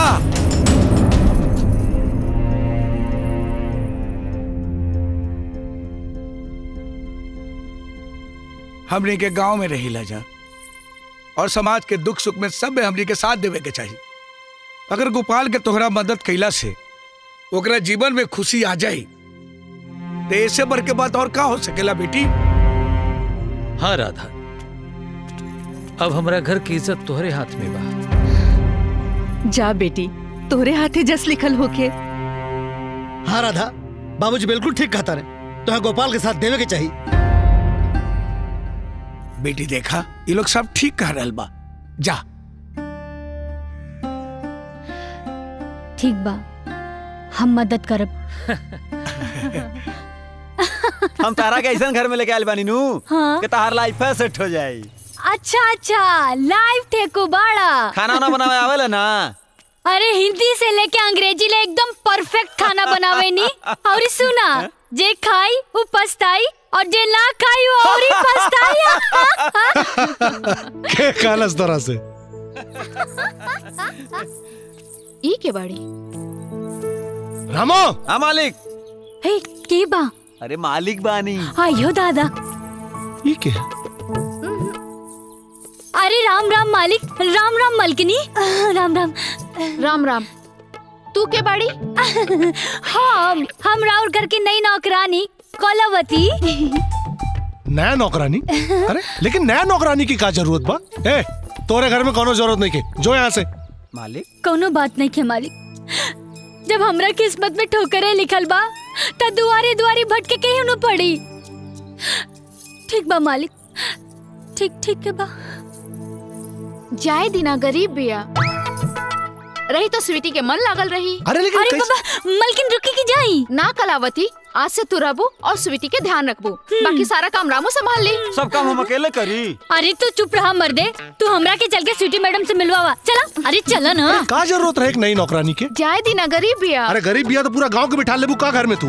हमनी के गांव में रही जा और समाज के दुख सुख में सब में हमनी के साथ देवे के चाहिए अगर गोपाल के तोहरा मदद कैला से ओकरा जीवन में खुशी आ जाई तो ऐसे बढ़ के बात और का हो सकेला बेटी हाँ राधा अब हमारा घर की इज्जत तोहरे हाथ में बा जा बेटी तोहरे हाथे जस लिखल होके हाँ राधा बाबूजी बिल्कुल ठीक कहता रहे तो गोपाल के साथ देवे के चाहिए बेटी देखा ये लोग सब ठीक कह रहे बा जा ठीक बा हम मदद करब हम तारा के ऐसा घर में लेके आयल बानी नू हाँ। कि तार लाइफ सेट हो जाई अच्छा अच्छा लाइव थे को बाड़ा खाना वाना बनावे आवेला ना अरे हिंदी से लेके अंग्रेजी ले एकदम परफेक्ट खाना बनावे नी और सुना जे खाई वो पछताई और जे ना खाई वो और ही पछताई के कालस तरह से ई के बाड़ी रामो हाँ मालिक हे के बा अरे मालिक बानी आयो दादा ये क्या अरे राम राम मालिक राम राम मलकिनी राम राम राम राम तू के बाड़ी हम हम राउर घर की नई नौकरानी कलावती नया नौकरानी अरे लेकिन नया नौकरानी की का जरूरत बा ए तोरे घर में कोनो जरूरत नहीं के जो यहाँ से मालिक कोनो बात नहीं के मालिक जब हमरा किस्मत में ठोकरे लिखल बा त दुआरे दुआरे भटके के ही न पड़ी ठीक बा मालिक ठीक ठीक के बा जाए दिना गरीब बिया रही तो स्वीटी के मन लागल रही अरे लेकिन अरे बाबा मलकिन रुकी की जाई ना कलावती आज से तू रहबू और स्वीटी के ध्यान रखबू बाकी सारा काम रामू संभाल ली सब काम हम अकेले करी अरे तू चुप रहा मर्दे तू हमरा के चल के स्वीटी मैडम से मिलवावा चला अरे चला ना का जरूरत रहे एक नई नौकरानी के जाए दिना गरीब बिया अरे गरीब बिया तो पूरा गांव के बिठा लेबू का घर में तू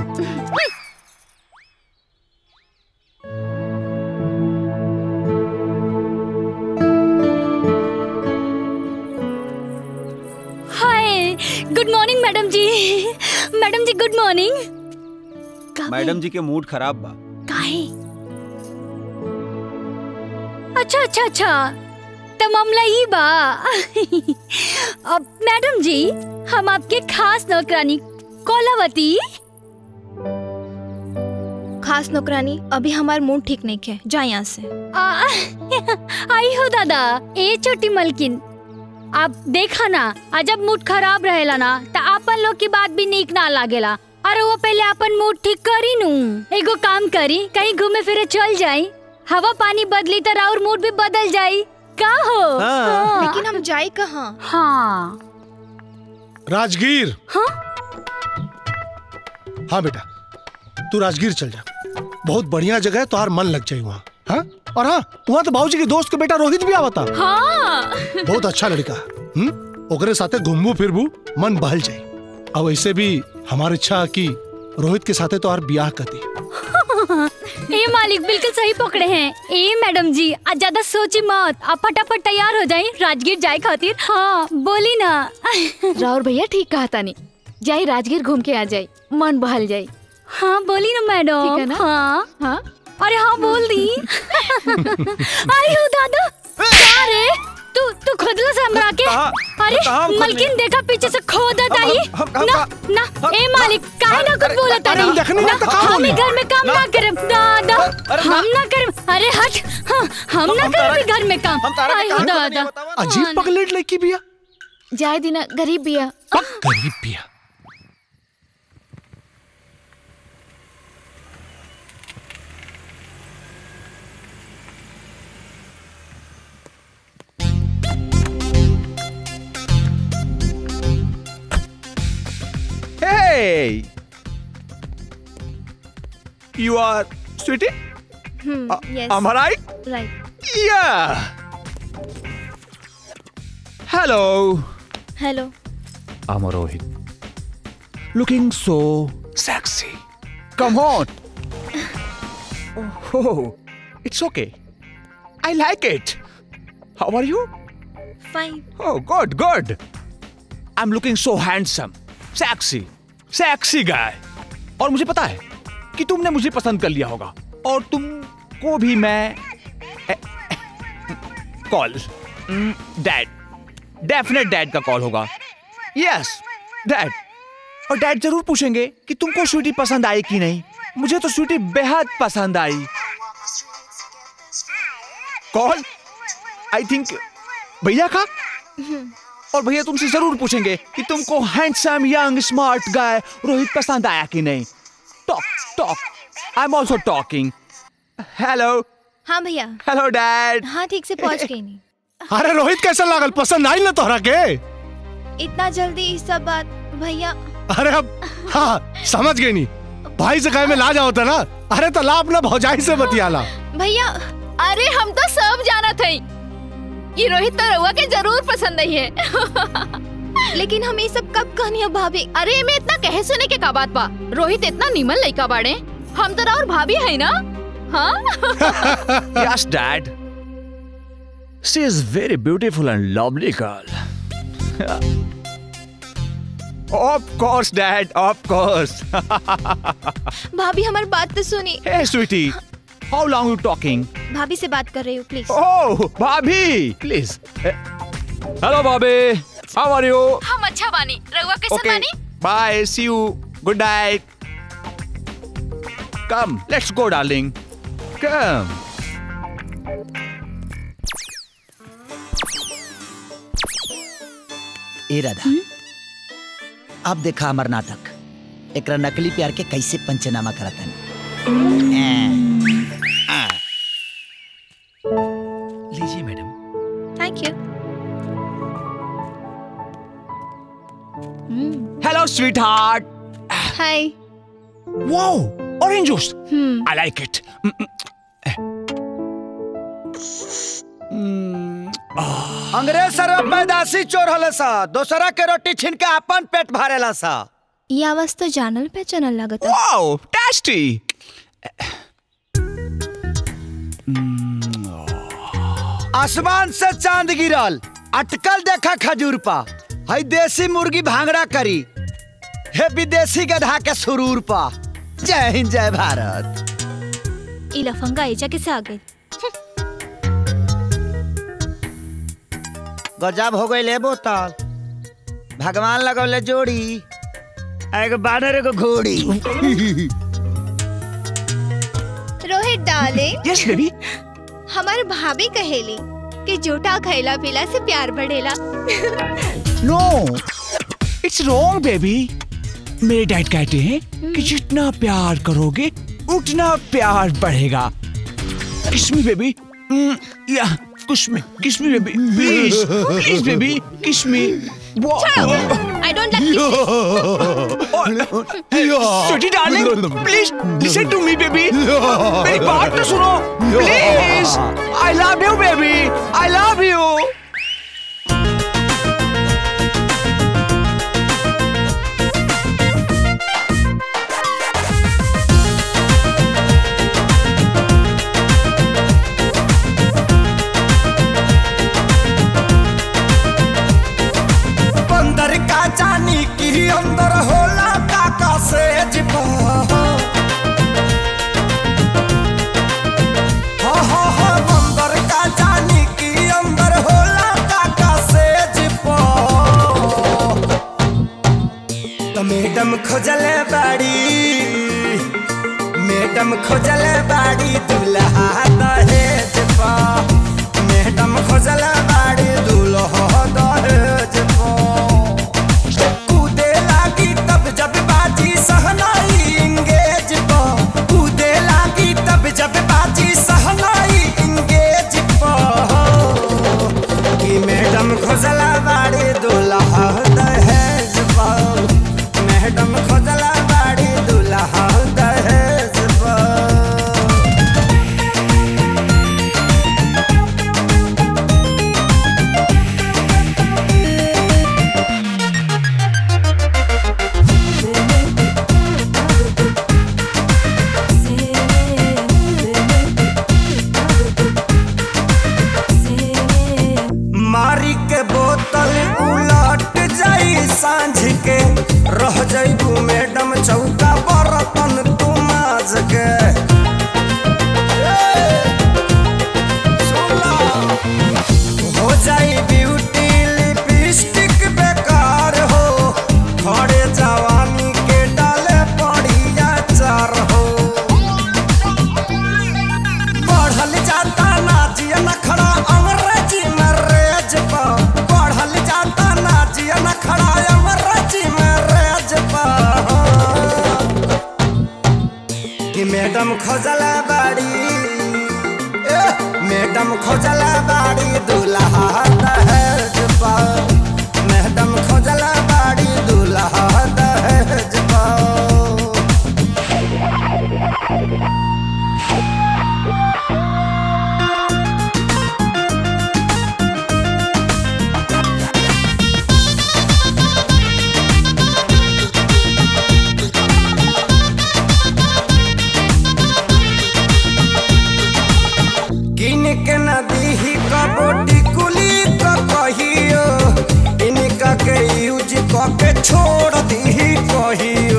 hi good morning madam ji madam ji good morning madam ji के मूड खराब बा काहे अच्छा अच्छा अच्छा तो मामला ही बा अब मैडम जी हम आपके खास नौकरानी कोलावती खास नौकरानी अभी हमार मूड ठीक नहीं है जा यहाँ से आ, आई हो दादा ए छोटी मलकिन आप देखा ना आ जब मूड खराब रहेला ना तो आपन लोग की बात भी नीक ना लागेला अरे वो पहले अपन मूड ठीक करी नू एगो काम करी कहीं घूमे फिरे चल जाई हवा पानी बदली तो और मूड भी बदल जाई का हो हाँ। लेकिन हम जाए कहाँ हाँ राजगीर हाँ हाँ बेटा तू राजगीर चल जा बहुत बढ़िया जगह है तुहार मन लग जाए वहाँ हाँ और हाँ वहाँ तो बाबूजी के दोस्त के बेटा रोहित भी आवता हाँ बहुत अच्छा लड़का हम्म ओकरे साथे घूमबू फिरबू मन बहल जाए अब ऐसे भी हमारी इच्छा है कि रोहित के साथे तो और ब्याह कर दी ए मालिक बिल्कुल सही पकड़े हैं ए मैडम जी आज ज्यादा सोची मत आप फटाफट तैयार हो जाए राजगीर जाए खातिर हाँ बोली ना राउर भैया ठीक कहा तानी जाई राजगीर घूम के आ जाई मन बहल जाई हाँ बोली ना मैडम ठीक है ना? हाँ हाँ अरे हाँ बोल दी आई हो दादा क्या रे तू तू खुदला से हमरा के अरे कहाँ हम मलकिन खुदले? देखा पीछे से खोदत आई हम- हम- ना ना ए मालिक काहे ना कुछ बोलत अरे नहीं हम देखने में तो कहाँ हम बोली? ही घर में काम ना करब दादा हम ना करब अरे हट हाँ, हम ना करब घर में काम आई हो दादा अजीब पगलेट लड़की बिया जाए दिना गरीब बिया गरीब बिया Hey! You are sweetie? Hmm, Uh, yes. am I right? Right. Yeah! Hello! Hello. I'm Rohit. Looking so sexy. Come on! Oh, it's okay. I like it. How are you? Fine. Oh, good, good. I'm looking so handsome, sexy, sexy guy. और मुझे पता है कि तुमने मुझे पसंद कर लिया होगा और तुमको भी मैं कॉल डैड डेफिनेट डैड का कॉल होगा यस डैड और डैड जरूर पूछेंगे कि तुमको स्वीटी पसंद आई कि नहीं मुझे तो स्वीटी बेहद पसंद आई कॉल आई थिंक भैया का और भैया तुमसे जरूर पूछेंगे कि तुमको handsome young smart guy Rohit पसंद आया कि नहीं talk talk I am also talking hello हाँ भैया हेलो डैड हाँ ठीक से पहुंच गई नहीं अरे रोहित कैसा लागल पसंद आई ना तोहरा के इतना जल्दी ये सब बात भैया अरे अब हाँ समझ गई नहीं भाई से कहे में ला जाओ था ना अरे तो ला अपना भौजाई से बतियाला भैया अरे हम तो सब जाना थे ये रोहित तो रहुआ के जरूर पसंद नहीं है लेकिन हम ये सब कब कहनी है भाभी अरे में इतना कहे सुने के का बात बा रोहित इतना निमन लड़का बाड़े हम तो और भाभी है ना हाँ yes dad she is very beautiful and lovely girl of course dad of course भाभी हमारी बात तो सुनी hey sweetie how long you talking भाभी से बात कर रही हूँ please oh bhabhi please hello bhabhi how are you हम अच्छा बानी रहुआ कैसे okay बानी bye see you good night come let's go darling come ए राधा अब देखा हमार नाटक एकरा नकली प्यार के कैसे पंचनामा करता लीजिए madam thank you hello sweetheart हाय wow orange juice i like it अंग्रेज सर पैदाशी चोर हले सा दोसरा के रोटी छीन के अपन पेट भरेला सा ये आवाज तो जानल पहचानल लगता wow tasty आसमान से चांद गिरल अटकल देखा खजूर पा हई देसी मुर्गी भांगड़ा करी हे विदेशी गधा के सुरूर पा जय हिंद जय भारत ई लफंगा एजा कैसे आ गई गजब हो गई ले बोतल भगवान लगौले जोड़ी एगो बानर एगो घोड़ी रोहित डार्लिंग यस बेबी हमार भाभी कहेली कि जूठा खैला पीला से प्यार बढ़ेला नो इट्स रॉन्ग बेबी मेरे डैड कहते हैं कि जितना प्यार करोगे उतना प्यार बढ़ेगा किस मी बेबी या kiss me kiss me baby please please baby kiss me I don't like Sweetie darling, please listen to me, baby. मेरी बात तो सुनो, please. I love you, baby. I love you. बंदर का जानी की अंदर होला काका से जिपा हा हा हा बंदर का जानी की अंदर होला काका से जिपा तो मैडम खोजले बाड़ी मैडम खोजले बाड़ी दुल्हा दहेज पा मैडम खोजले बाड़ी दुल्हा दहेज पा कूदे लागी तब जब बाजी सहनाई इंगेज पा कूदे लागी तब जब बाजी सहनाई इंगेज पा कि मैडम खोजला बाड़ी दुल्हा दहेज पा मैडम खोजला रह जइबू मैडम चौका बर्तन तू माज के हो जाई ब्यूटी लिपस्टिक बेकार हो खड़े जवानी के डाले पड़िया चार हो बढ़ल जाता नाजिया नखड़ा अंग्रेजी में रेज पा बढ़ल जाता नाजिया नखड़ा अंग्रेजी में रेज पा कि मैडम खोजला बाड़ी ए, मैडम खोजला बाड़ी दूल्हा दहेज पा मैडम खोजला बाड़ी दूल्हा दहेज पा किन के नदी ही कबोटी कुली क कहियो इनका के यूज क के छोड़ दी कहियो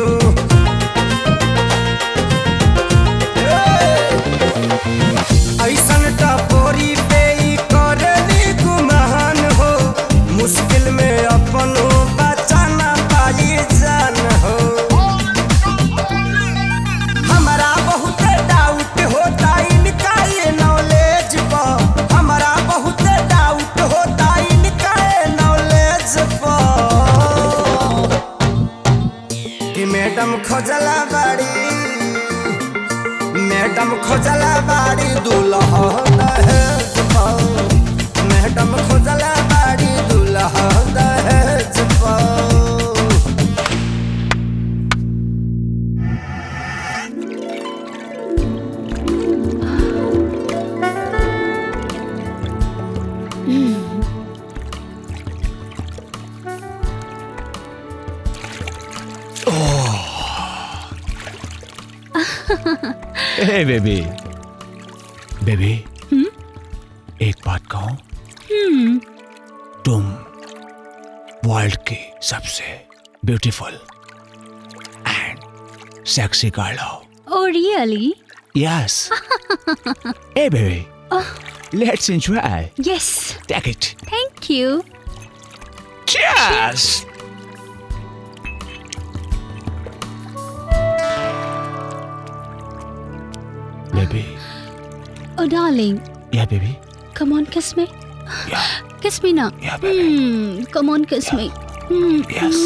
ऐसन टपोरी पे ई करली गुमान हो मुश्किल में अपन बचाना पाई जान हो हमारा बहुत डाउट होता इनका ये नॉलेज पर हमारा बहुत डाउट होता इनका ये नॉलेज पर कि मैडम खोजला बाड़ी मैडम खोजला बाड़ी दूल्हा दहेज पर मैडम खोजला बाड़ी दूल्हा दहेज पर हे बेबी बेबी एक बात कहूं तुम वर्ल्ड की सबसे ब्यूटीफुल एंड सेक्सी गर्ल हो oh really yes hey baby let's enjoy yes take it thank you Cheers! Baby, oh darling yeah, baby. Come on kiss me kiss me ना come on kiss me Yes.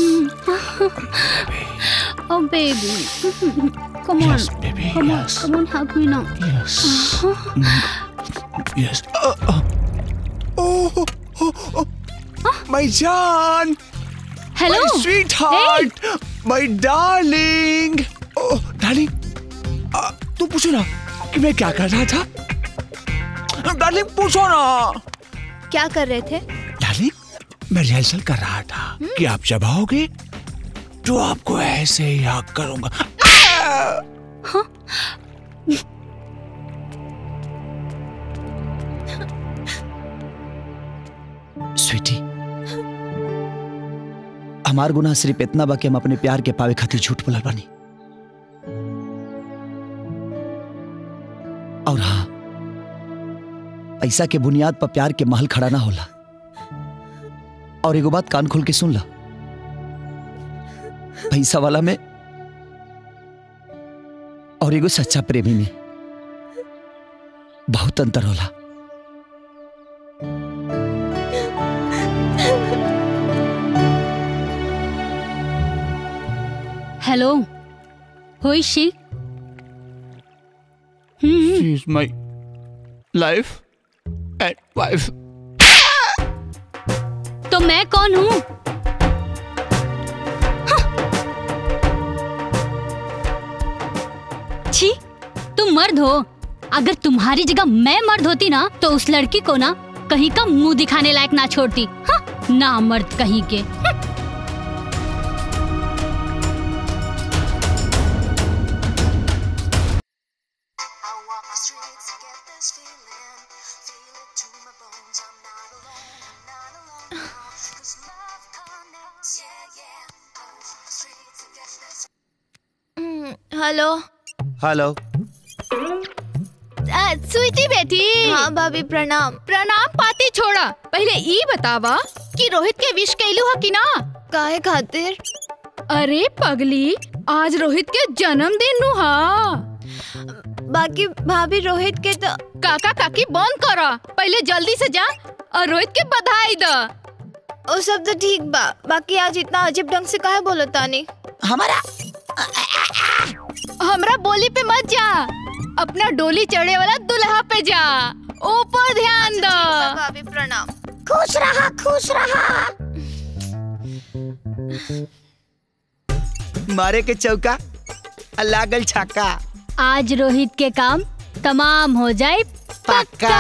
Oh baby come on Yes, baby, come on yes. Come on hug me ना Yes. Yes. Uh, uh. Oh, oh, oh. My John! Hello. My sweetheart! My darling! Oh, darling! uh, तू पूछो ना कि मैं क्या कर रहा था डार्लिंग पूछो ना क्या कर रहे थे डार्लिंग मैं रिहर्सल कर रहा था कि आप जब आओगे तो आपको ऐसे ही हक करूंगा स्वीटी हमार गुनाह सिर्फ इतना बा कि हम अपने प्यार के पावे खातिर झूठ बोलल बानी और हाँ पैसा के बुनियाद पर प्यार के महल खड़ा ना होला और एगो बात कान खोल के सुन ला पैसा वाला में और एगो सच्चा प्रेमी में बहुत अंतर होला hello who is she She is my life and wife. तो मैं कौन हूँ छी तुम मर्द हो अगर तुम्हारी जगह मैं मर्द होती ना तो उस लड़की को ना कहीं का मुंह दिखाने लायक ना छोड़ती हाँ, ना मर्द कहीं के हेलो हेलो आ, स्वीटी बेटी हाँ भाभी प्रणाम प्रणाम पाती छोड़ा पहले ई बतावा कि रोहित के विश कैलू हा कि ना काहे खातिर अरे पगली आज रोहित के जन्मदिन नु हा बाकी भाभी रोहित के तो काका काकी बंद करा पहले जल्दी से जा और रोहित के बधाई द वो सब तो ठीक बा बाकी आज इतना अजीब ढंग से काहे बोलो तानी हमारा हमरा बोली पे मत जा अपना डोली चढ़े वाला दुल्हा पे जा ऊपर ध्यान दो भाभी प्रणाम खुश रहा खुश रहा मारे के चौका आ लागल छक्का आज रोहित के काम तमाम हो जाए पक्का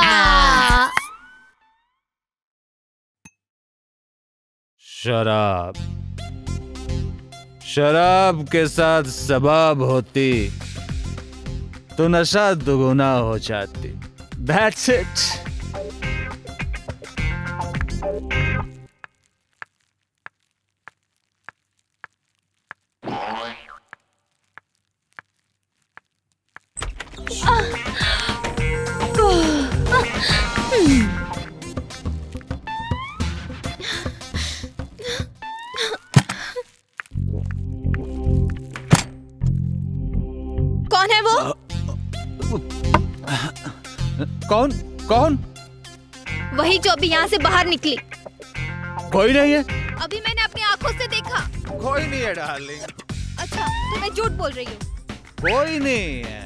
शराब शराब के साथ सबाब होती तो नशा दुगुना हो जाती That's it. कौन है वो कौन कौन वही जो अभी यहाँ से बाहर निकली कोई नहीं है अभी मैंने अपनी आंखों से देखा कोई नहीं है डार्लिंग अच्छा तो मैं झूठ बोल रही हूँ कोई नहीं है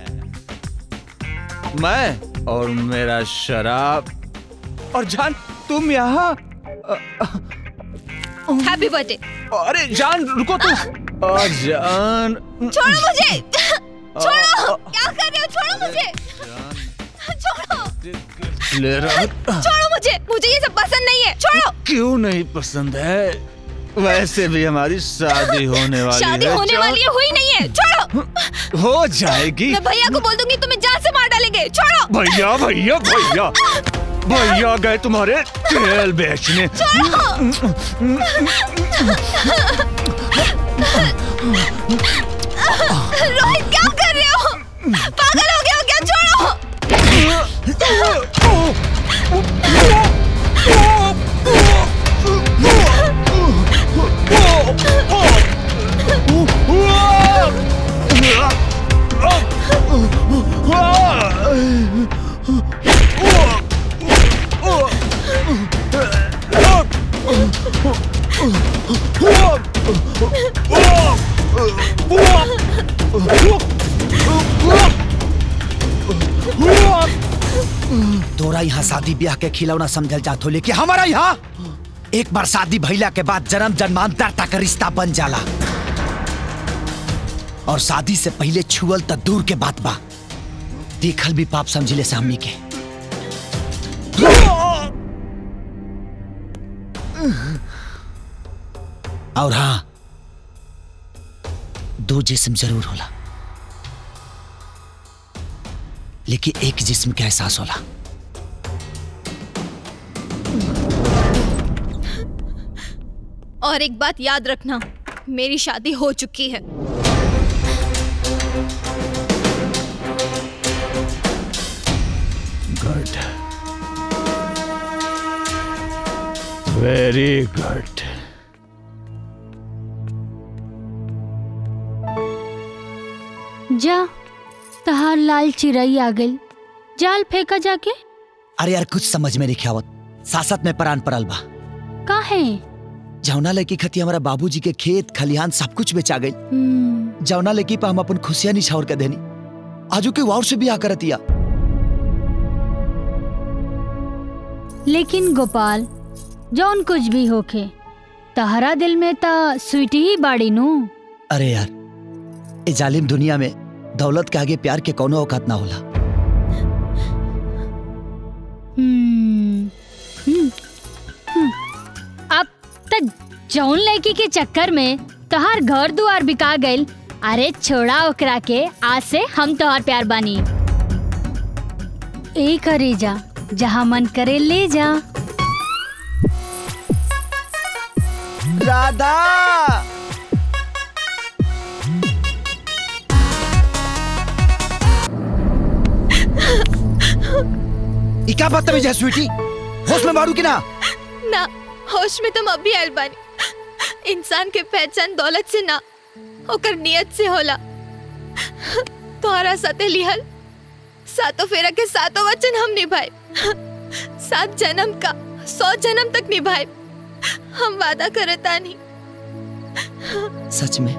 मैं और मेरा शराब और जान तुम यहाँ हैप्पी बर्थडे अरे जान रुको तुम और जान छोड़ो मुझे छोड़ो क्या कर रहे हो छोड़ो मुझे छोड़ो ले रहा छोड़ो मुझे मुझे ये सब पसंद नहीं है छोड़ो क्यों नहीं पसंद है वैसे भी हमारी शादी होने वाली शादी है होने चल। वाली है हुई नहीं है छोड़ो हो जाएगी मैं भैया को बोल दूंगी तुम्हें जान से मार डालेंगे छोड़ो भैया भैया भैया भैया गए तुम्हारे तेल बेचने रोहित क्या कर रहे हो पागल हो गया हो क्या छोड़ो तोरा यहाँ शादी ब्याह के खिलौना समझल जात हो लेकिन हमारा यहाँ एक बार शादी भइला के बाद जन्म जन्मांतर तक रिश्ता बन जाला और शादी से पहले छुअल त दूर के बात बा देखल भी पाप समझिले से हमनी के और हाँ दो जिस्म जरूर होला लेकिन एक जिस्म का एहसास होला और एक बात याद रखना मेरी शादी हो चुकी है गुड वेरी गुड जा तहार लाल चिड़ई आ गई जाल फेंका जाके अरे यार कुछ समझ में नहीं आवत सासत में प्राण पड़ल बा काहे जौना लड़की खती हमारा बाबूजी के खेत खलिहान सब कुछ बेचा गई हम्म, जौना लड़की पर हम अपन खुशियां निछावर के देनी आजू के वाउर से भी आ करतिया लेकिन गोपाल जौन कुछ भी होखे तहरा दिल में ता स्वीटी ही बाड़ी नू अरे यार ए जालिम दुनिया में दौलत के आगे प्यार के कोनो औकात ना होला हम्म, हम्म, हम्म। अब तक जौन लड़की के चक्कर में तोहार घर दुआर बिका गइल अरे छोड़ा ओकरा के आज से हम तोहार प्यार बानी ए करे जा जहाँ मन करे ले जा राधा ई क्या बदतमीज है स्वीटी होश में मारू कि ना ना होश में तुम अभी आयल बानी इंसान के पहचान दौलत से ना ओकर नियत से होला तोहरा साथे लिहल सातों फेरा के सातों वचन हम निभाए सात जन्म का सौ जन्म तक निभाए हम वादा करता नहीं सच में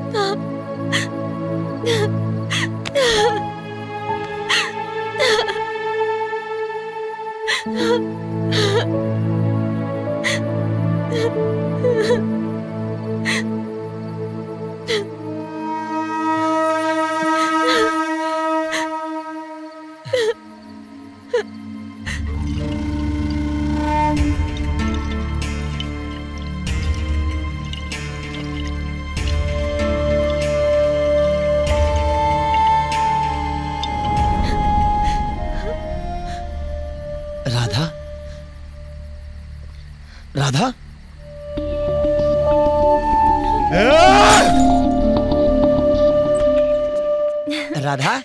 राधा राधा राधा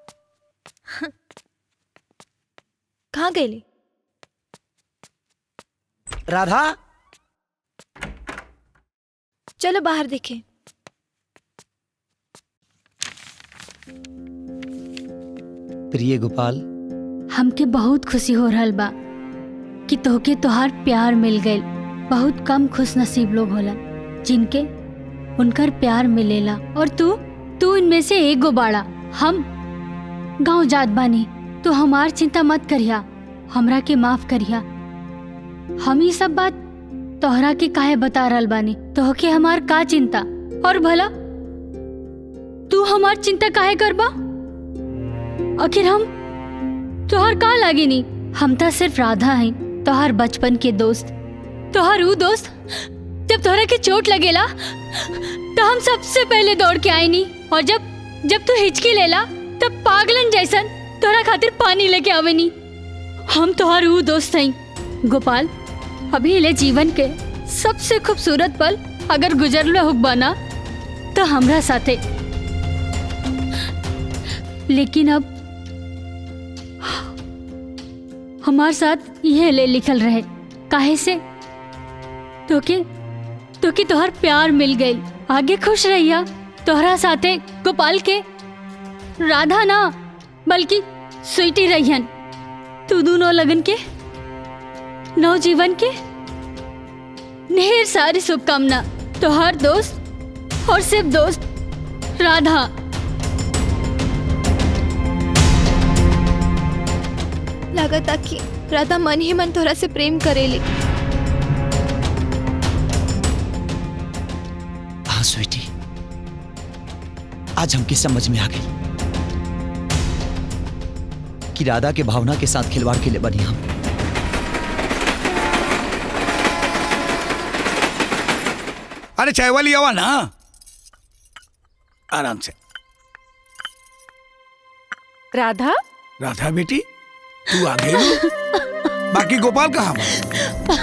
कहाँ गई राधा चलो बाहर देखें प्रिय गोपाल हमके बहुत खुशी हो रहल बा कि तोहके तोहार प्यार मिल गइल बहुत कम खुश नसीब लोग होला जिनके उनकर प्यार मिलेला और तू तू इनमें से एक गो बाड़ा हम गांव जात बानी तो हमार चिंता मत करिया हमरा के माफ करिया हम ही सब बात तोहरा के काहे बता रहल बानी तोहके हमार का चिंता और भला तू हमार चिंता काहे करबा आखिर हम तोहर का लागी नी हम तो सिर्फ राधा हैं तोहर बचपन के दोस्त तोहर ऊ दोस्त जब तोहरा के चोट लगेला तो हम सबसे पहले दौड़ के आए नी और जब जब तू हिचकी लेला तब पागलन जैसन तोहरा खातिर पानी लेके आवे नी हम तोहर ऊ दोस्त हैं गोपाल अभी ले जीवन के सबसे खूबसूरत पल अगर गुजरले हुक बना तो हमरा साथे लेकिन अब हमार साथ यह ले लिखल रहे काहे से तोके तोके तोहर प्यार मिल गई आगे खुश रहिया तोहरा साथे गोपाल के राधा ना बल्कि स्वीटी रहियन तू दोनों लगन के नवजीवन के ढेर सारी शुभकामना तोहर दोस्त और सिर्फ दोस्त राधा लगता कि राधा मन ही मन तोरा से प्रेम करेली हाँ स्वीटी आज हमकी समझ में आ गई कि राधा के भावना के साथ खिलवाड़ के लिए बनी हम अरे चाय वाली आवा ना आराम से राधा राधा बेटी तू आ गई बाकी गोपाल कहाँ बा?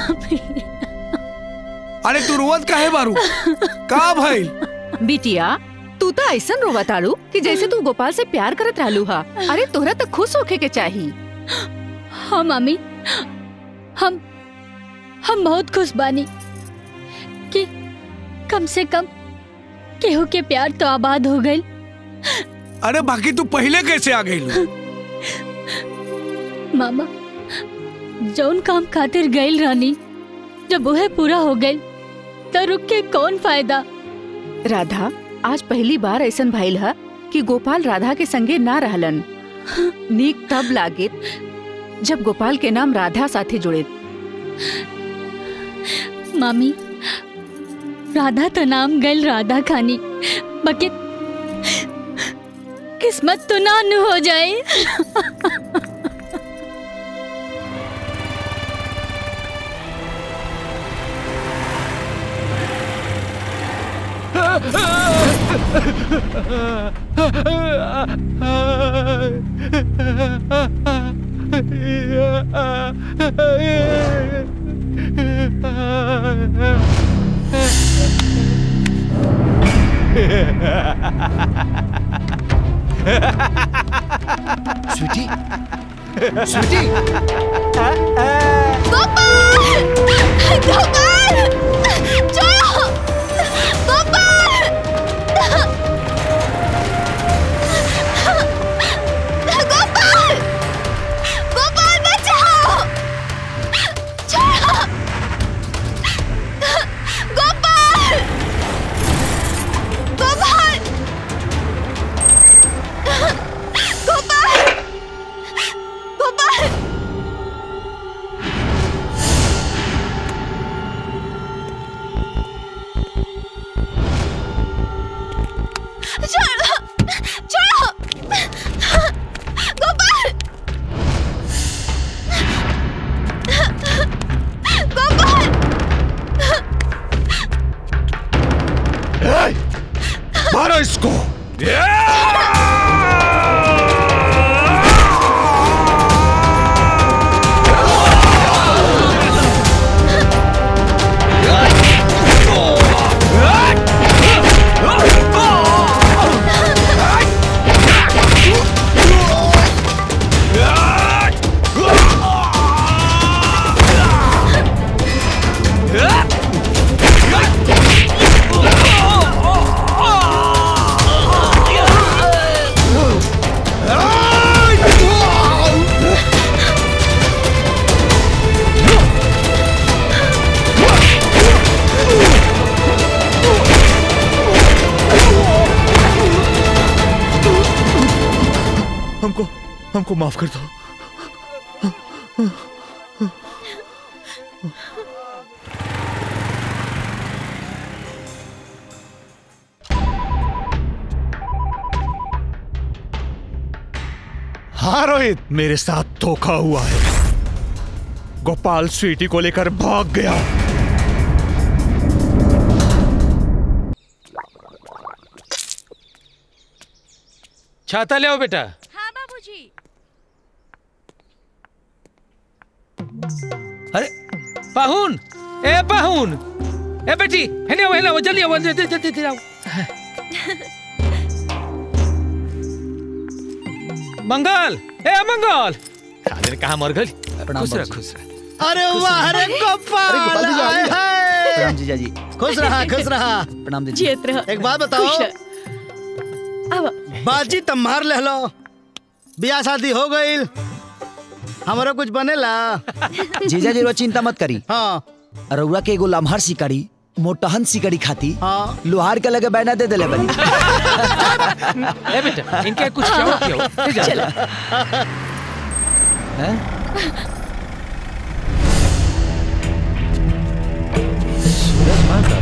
अरे तू रोवत काहे बारू का भइल बिटिया तू तो ऐसा रोवा तारू कि जैसे तू गोपाल से प्यार करत रहलू हा अरे तोहरा तो खुश होके के चाही हाँ मामी हम हम बहुत खुश बानी कि कम से कम केहू के प्यार तो आबाद हो गई अरे बाकी तू पहले कैसे आ गई मामा जौन काम खातिर गईल रानी जब वह पूरा हो गई तो रुक के कौन फायदा राधा आज पहली बार ऐसा भइल हा कि गोपाल राधा के संगे ना रहलन नीक तब लागे जब गोपाल के नाम राधा साथे जुड़े मामी राधा तो नाम गल राधा खानी बके किस्मत तो ना नु हो जाए स्वीटी स्वीटी गोपाल गोपाल छोड़ो गोपाल गोपाल गोपाल बचाओ छोड़ो गोपाल गोपाल गोपाल गोपाल छोड़ो छोड़ो गोपाल गोपाल ए, मारो इसको हमको हमको माफ कर दो हाँ रोहित मेरे साथ धोखा हुआ है गोपाल स्वीटी को लेकर भाग गया छाता ले आओ बेटा हाँ बाबूजी अरे पाहुन ए पाहुन ए बेटी हेने आओ हेने आओ जल्दी आओ जल्दी जल्दी जल्दी आओ मंगल ए मंगल काले कहा मर गई खुश रह खुश रह अरे वाह अरे गोपाल गोपाल जी, हाय, आ हाय। प्रणाम जीजा जी खुश रहा खुश रहा प्रणाम दीदी जियत रह एक बात बताओ खुश अब बाजी तब मार ले लो ब्याह शादी हो गई हमारा कुछ बनेला जीजा जी रो चिंता मत करी हाँ रउआ के एगो लम्हर सिकड़ी मोटहन सिकड़ी खाती हाँ लोहार के लगे बैना दे देले बनी ए बेटा इनके कुछ खिलाओ खिलाओ ले जा चलो। हैं? सूरज माता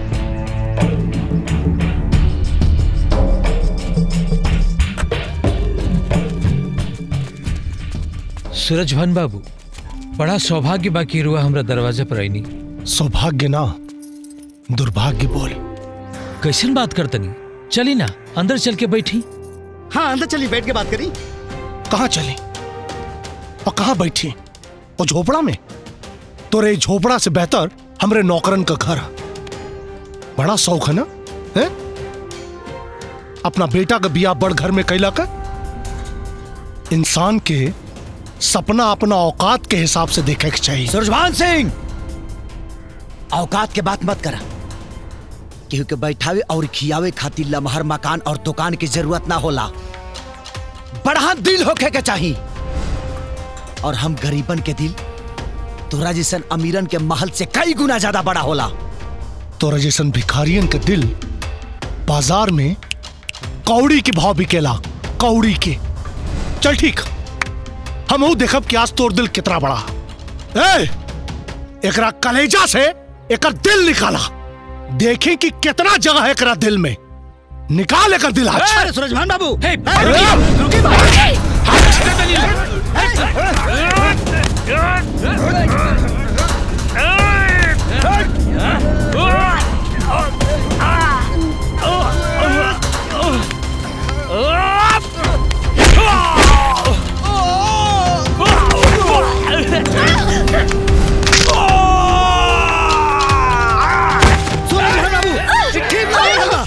सूरज भान बाबू बड़ा सौभाग्य बाकी रुआ हमरा दरवाजा पर आईनी सौभाग्य ना दुर्भाग्य बोल कैसन बात करतनी चली ना अंदर चल के बैठी हाँ अंदर चली बैठ के बात करी कहाँ चली और कहाँ बैठी और झोपड़ा में तोरे झोपड़ा से बेहतर हमरे नौकरन का घर है। बड़ा शौक है ना है? अपना बेटा का बिया बड़ घर में कैला का इंसान के सपना अपना औकात के हिसाब से देखे के चाहिए सुरजभान सिंह औकात के बात मत करा केहू के बैठावे और खियावे खातिर लमहर मकान और दुकान की जरूरत ना होला बड़ा दिल होखे के चाहिए और हम गरीबन के दिल तोरा जैसन अमीरन के महल से कई गुना ज्यादा बड़ा होला तोरा जैसन भिखारियन के दिल बाजार में कौड़ी के भाव बिकेला कौड़ी के चल ठीक हम वो देखब कि आज तोर दिल कितना बड़ा ए एकरा कलेजा से एकर दिल निकाला देखें कि कितना जगह है एकरा दिल में निकाल एकर दिल आज अरे सूरजभान बाबू सूरजभान बाबू ठीक लगेगा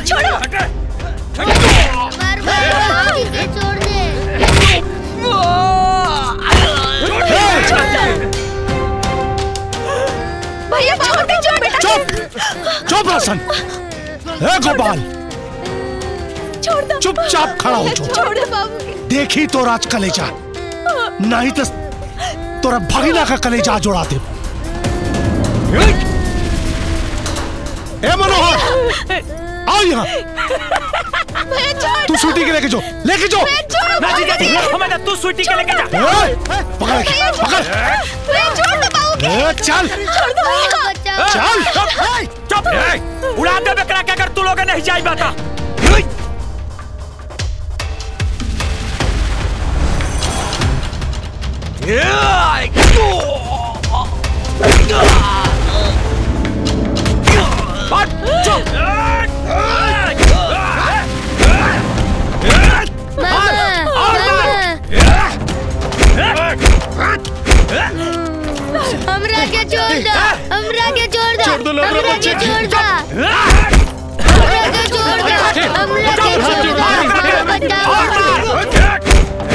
छोड़ो मार मार इसे छोड़ दे बाल छोड़ दो चुपचाप खड़ा हो जाओ छोड़ दो बाबू देखी तो राज कलेजा नहीं तो तोरा भगीना का कलेजा जोड़ा दे ए मनोहर आओ यहाँ भैया छोड़ तू स्वीटी के लेके जो लेके जो भैया छोड़ो ना जीजा जी हमें ना तू स्वीटी के लेके जा ए, पकड़ के, पकड़ भैया छोड़ दो बाबू ए, चल छोड़ दो भैया चल चुप चुप उड़ा दे बकरा के अगर तू लोग नहीं जाई बता हमरा के छोड़ दो हमरा के छोड़ दो छोड़ दो लोग, हमरा के बच्चे। छोड़ दो हमरा के छोड़ दो हमरा के छोड़ दो हमरा बताओ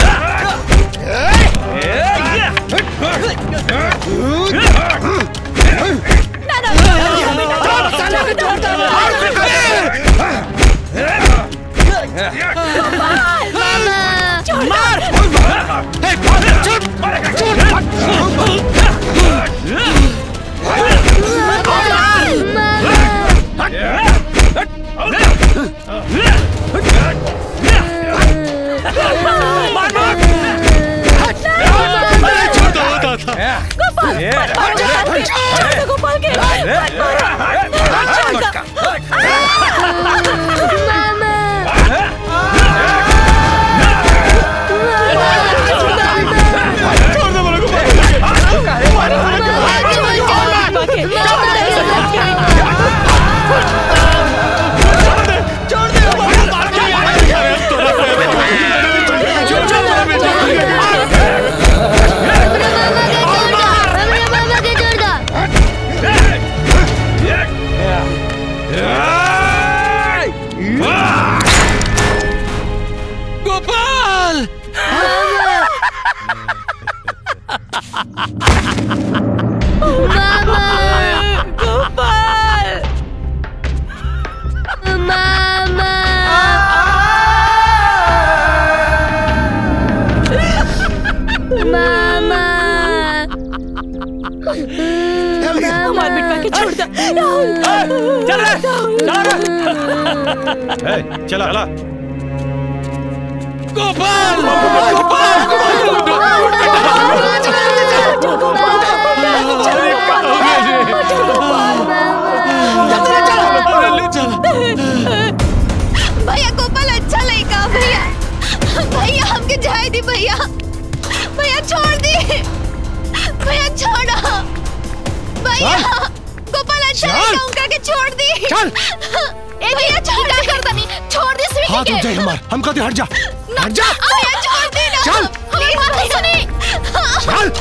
गोपाल के गोपाल गोपाल मामा मामा हमारे बिटवा के छोड़ दो चल रे चल रे चला चला गोपाल भैया गोपाल अच्छा लड़का भैया भैया हमके जाए दी भैया भैया छोड़ दी भैया छोड़ो भैया गोपाल अच्छा लड़का उनका के छोड़ दी चल। ए भैया छोड़ क्या कर दनी छोड़ दी स्वीटी हाथ के उठ जाए हमार हम कहते हट जा ना, हट जा भैया छोड़ दी ना चल। हमारी बात नहीं सुनी चल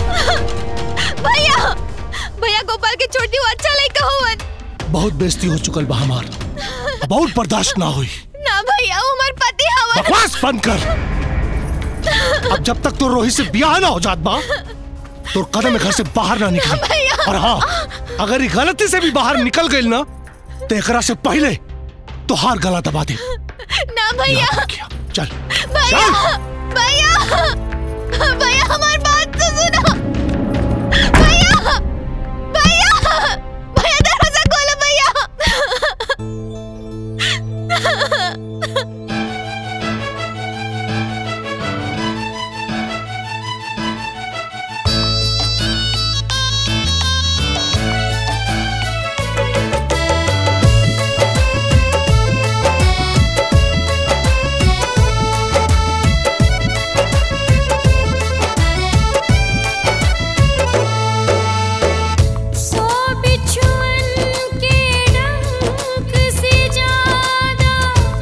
भैया भैया गोपाल के छोड़ दी वो अच्छा लड़का हुवन बहुत बेइज्जती हो चुकल बा हमार बहुत बर्दाश्त ना हुई ना भैया वो हमारे पति हवन बकवास बंद कर अब जब तक तो रोहित से ब्याह ना हो जात बा तो कदम घर से बाहर ना निकली भैया। और हाँ अगर ये गलती से भी बाहर निकल गई ना तो एकरा से पहले तो हार गला दबा दे ना भैया चल भैया भैया भैया हमारी बात तो सुनो भैया भैया भैया दरवाजा खोलो भैया सो बिछुअन के डंक से ज्यादा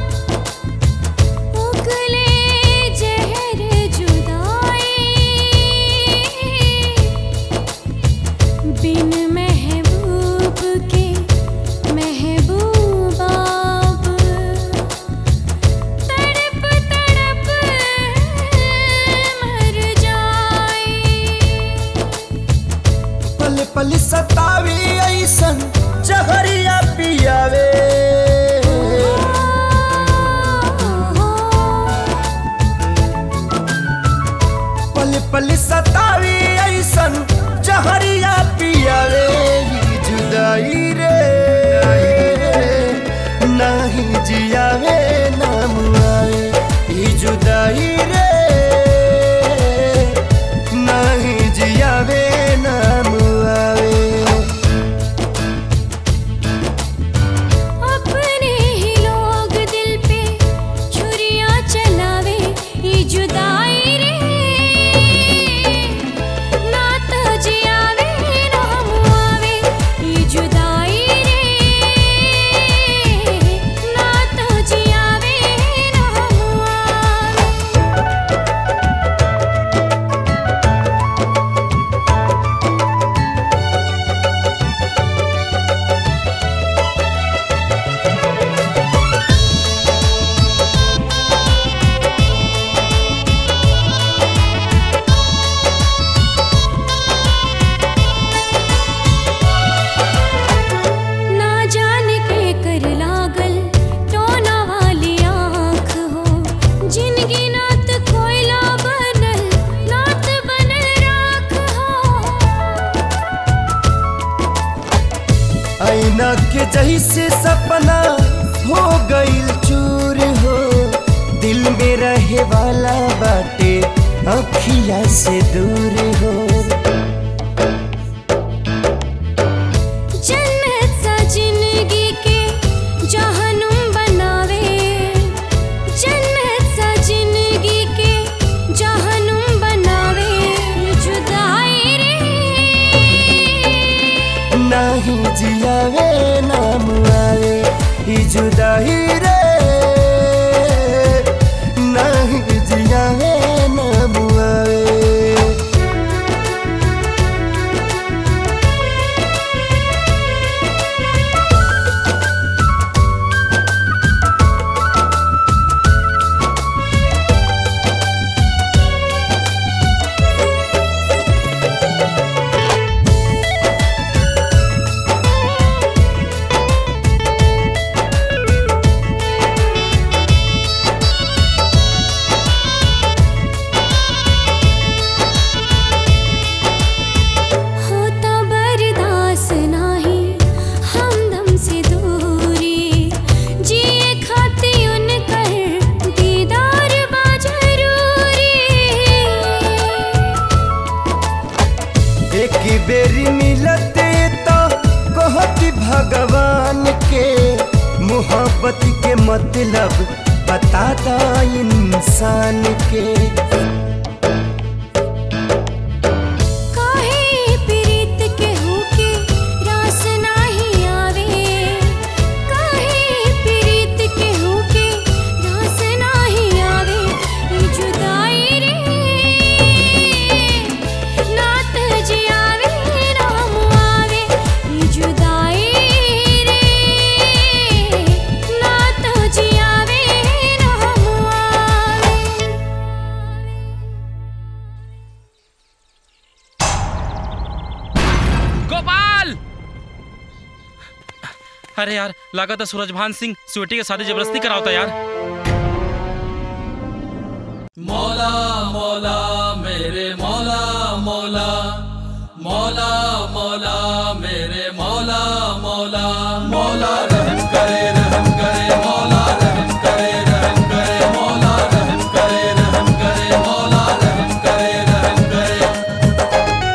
जैसे सपना हो गईल चूर हो दिल में रहे वाला बाटे अखिया से दूर हो जन्नत सा जिंदगी के जहनुम बनावे जन्नत सा जिंदगी के जहनुम बनावे जुदाई रे नाही जियावे नाम आवे ई जुदाई रे नाही जियावे नाम आवे होता बर्दाश्त नाही हमदम से दूरी जिए खाती उनकर दीदार बा जरूरी एक बेरी मिलते तो कहती भगवान के मोहब्बत के मतलब बताता इंसान के काहे प्रीत के होके रास नाही आवे काहे प्रीत के होके रास नाही आवे ई जुदाई रे नात जियावे राम आवे ई जुदाई रे नात जियावे राम आवे गोपाल अरे यार लगा था सूरजभान सिंह स्वीटी के शादी जबरदस्ती करावता यार मौला मौला मेरे मौला मौला मौला मौला मेरे मौला मौला मौला रहम करे रहम करे मौला रहम करे रहम करे मौला रहम करे रहम करे मौला रहम करे रहम करे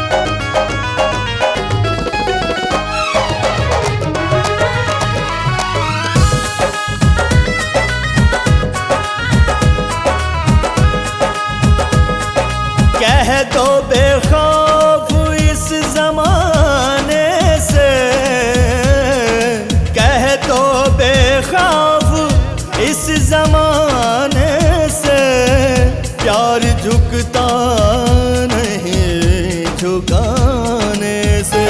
कह दो बेखौफ इस जमाने से कह दो बेखौफ इस जमाने से प्यार झुकता नहीं झुकाने से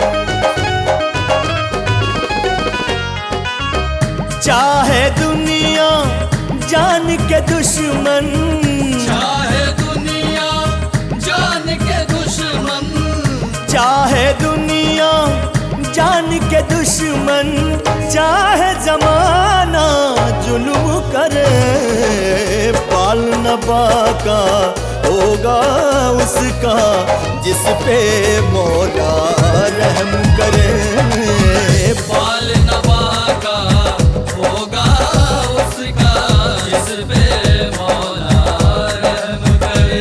चाहे दुनिया जान के दुश्मन चाहे दुनिया जान के दुश्मन चाहे दुनिया जान के दुश्मन चाहे जमाना जुल्म करे पाल न बाका होगा उसका जिस पे मौला रहम करे बाल नवा का होगा उसका जिस पे मौला रहम करे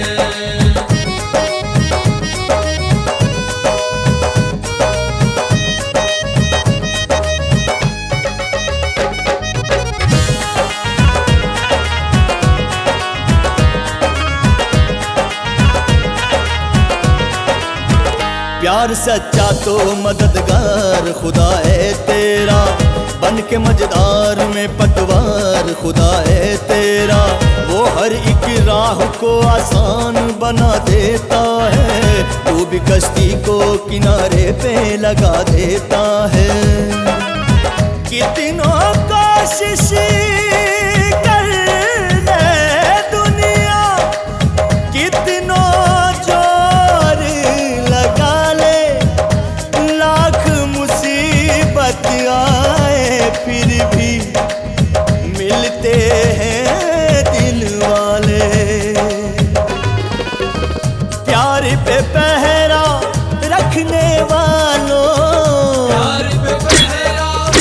प्यार सच्चा तो मददगार खुदा है तेरा बन के मजेदार में पतवार खुदा है तेरा वो हर एक राह को आसान बना देता है तू भी कश्ती को किनारे पे लगा देता है कितनों कोशिश कर ले दुनिया कितनों जोर लगा ले लाख मुसीबत आए फिर भी मिलते हैं दिल वाले प्यार पे पहरा रखने वालों प्यार पे पहरा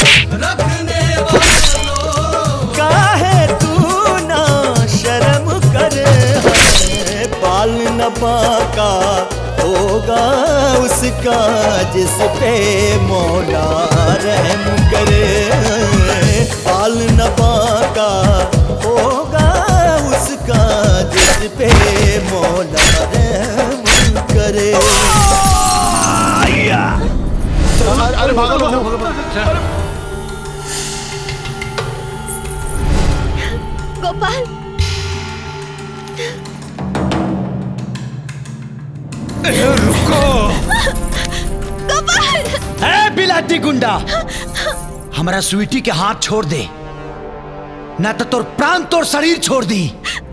उसका जिस पे मौला रहम करे बाल न बाका होगा उसका जिस पे मौला रहम करे अरे भागो भागो भागो गोपाल रुको गोपाल ए बिलाती गुंडा हमारा स्वीटी के हाथ छोड़ दे ना तो तोर प्राण तोर शरीर छोड़ दी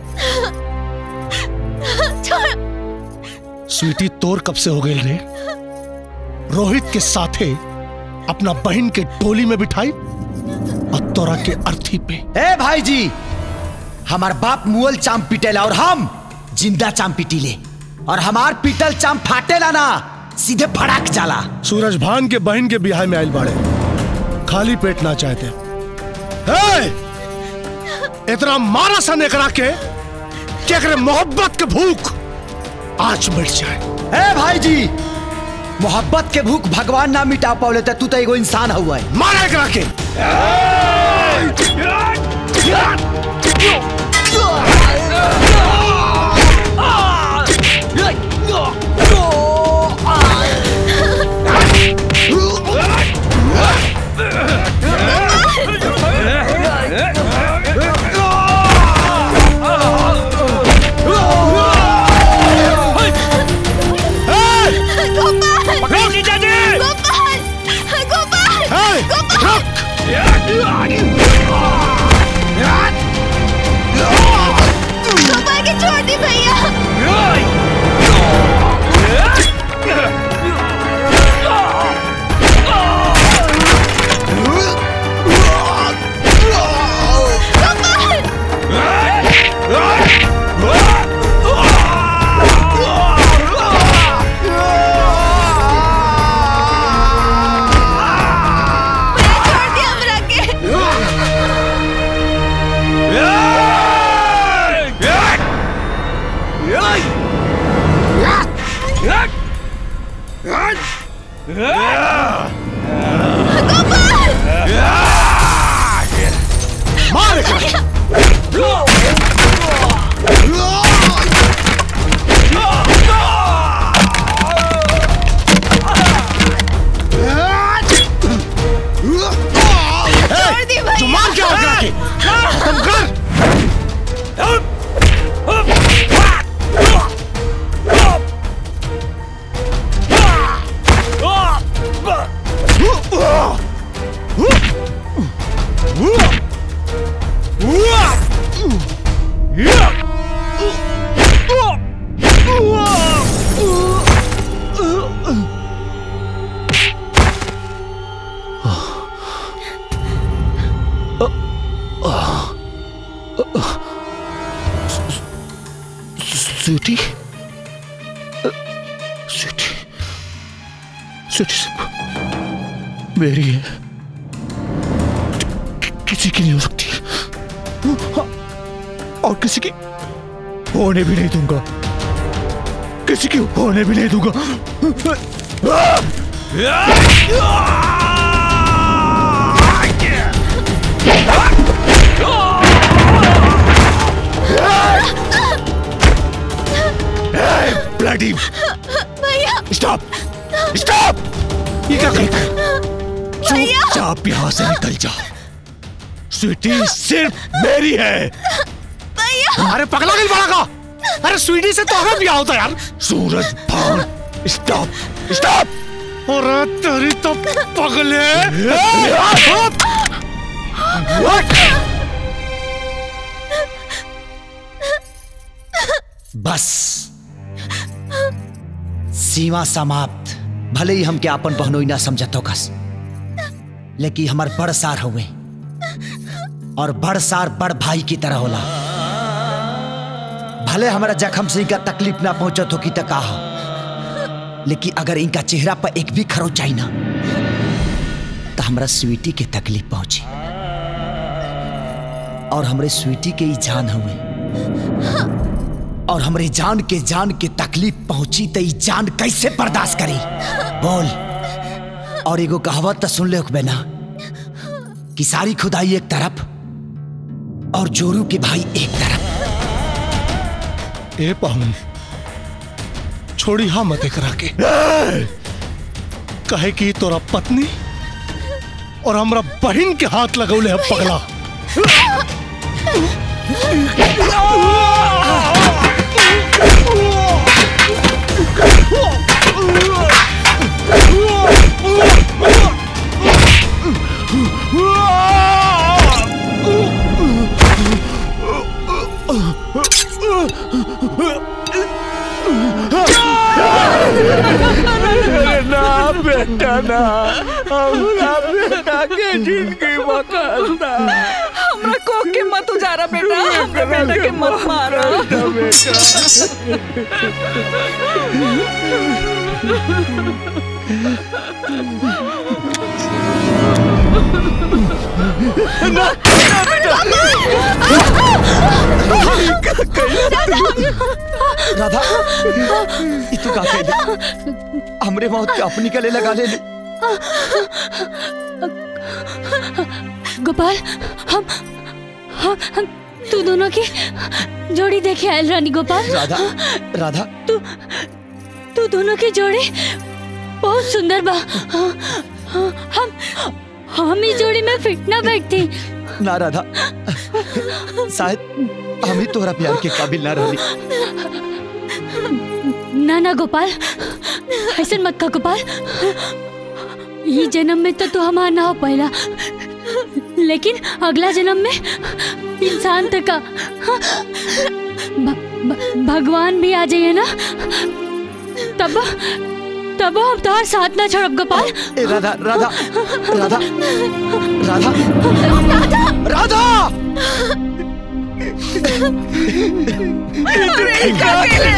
छोड़ स्वीटी तोर कब से हो गई रे रोहित के साथे अपना बहन के टोली में बिठाई और तोरा के अर्थी पे ए भाई जी हमार बाप मुअल चाम पिटेला और हम जिंदा चाम पिटीले और हमार पिटल चाम फाटेला ना सीधे फड़क जाला सूरज भान के बहन के बिहार में आयल बाड़े खाली पेट ना चाहते हे! इतना मारा सन एकरा के कि एकरे मोहब्बत के भूख आज मिट जाए ए भाई जी मोहब्बत के भूख भगवान ना मिटा पावले त तू तो एगो इंसान हुआ है मारा एकरा के गोपाल पकड़ो जीजा जी गोपाल गोपाल हे! गोपाल गोपाल के छोड़ दी भैया छोड़ दिया हमरा के मार एकरा के। छोड़ दी भैया जुबान क्या एकरा के खत्म कर स्वीटी स्वीटी स्वीटी सिर्फ मेरी है कि- किसी की नहीं हो सकती और किसी की होने भी नहीं दूंगा किसी की होने भी नहीं दूंगा ब्लडी भैया स्टॉप स्टॉप ये क्या कर भैया चुपचाप यहाँ से निकल जा स्वीटी सिर्फ मेरी है भैया अरे पगला गई बड़ा का अरे स्वीटी से तो हमें ब्याह होता यार सूरज भान स्टॉप स्टॉप अरे तेरी तो पगले बस सीमा समाप्त भले ही हमके आपन बहनोई ना समझतो कस लेकिन हमार बड़ सार हुए और बड़ सार बड़ भाई की तरह होला भले हमारा जखम से इनका तकलीफ ना पहुंचत हो की तक कहा लेकिन अगर इनका चेहरा पर एक भी खरो चाहिए ना तो हमारा स्वीटी के तकलीफ पहुंची और हमरे स्वीटी के ही जान हुए और हमरे जान के जान के तकलीफ पहुंची तो ई जान कैसे बर्दाश्त करी बोल और एगो कहावत तो सुन ले होकबे ना कि सारी खुदाई एक तरफ और जोरू के भाई एक तरफ ए पाहुन छोड़ी हा मत एकरा के कहे कि तोरा पत्नी और हमरा बहन के हाथ लगौले है पगला ना बेटा ना हमरा बेटा के जिंदगी बकलता हमरा कोख के मत उजारा बेटा हमरा बेटा के मत मारा राधा ई तू का कह हमरे मौत के अपनी गले लगा ले गोपाल हम हम हम तू दोनों की जोड़ी देखे आयल रानी गोपाल राधा राधा तू तू दोनों की जोड़ी बहुत सुंदर बा हम हम इस जोड़ी में फिट ना बैठती ना राधा शायद हम ही तोहरा प्यार के काबिल ना रही ना ना गोपाल ऐसे मत कह गोपाल ये जन्म में तो तू हमारा ना हो पाएला लेकिन अगला जन्म में इंसान तक का भ, भ, भगवान भी आ जाइए ना तब तब हम तुम्हारे साथ ना छोड़ब गोपाल ए राधा राधा राधा राधा राधा अरे का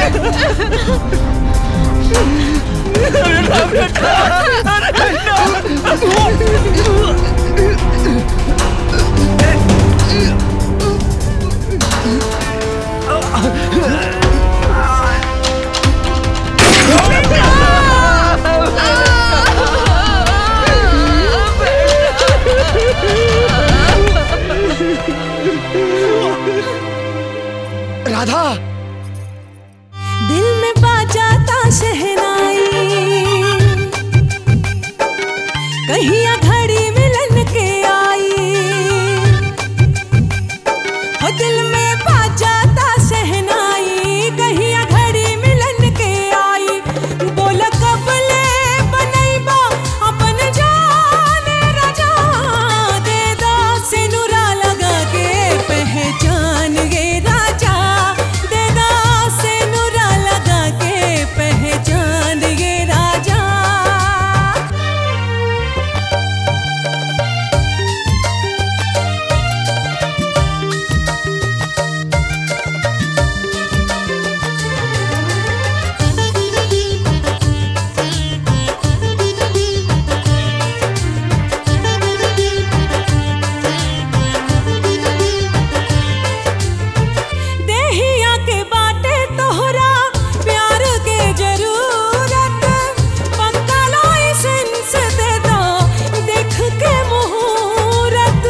राधा दिल में बाजाता शहनाई कहिया घड़ी मिलन के आई हो दिल में बाजाता शहनाई कहिया घड़ी मिलन के आई बोल कब ले बनैबा अपन जाने राजा दे दा सिनुरा लगा के पहचान गे राजा दे दा सिनुरा लगा के पहचान गे राजा देहिया के बाटे तोहरा प्यार के जरूरत पक्का लाइसेंस दे दो देख के मुहूर्त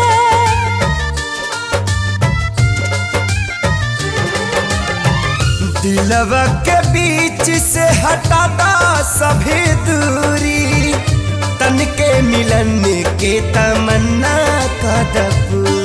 दिलवा के बीच से हटाता सभी दूरी तन के मिलन के तमन्ना का दबूरी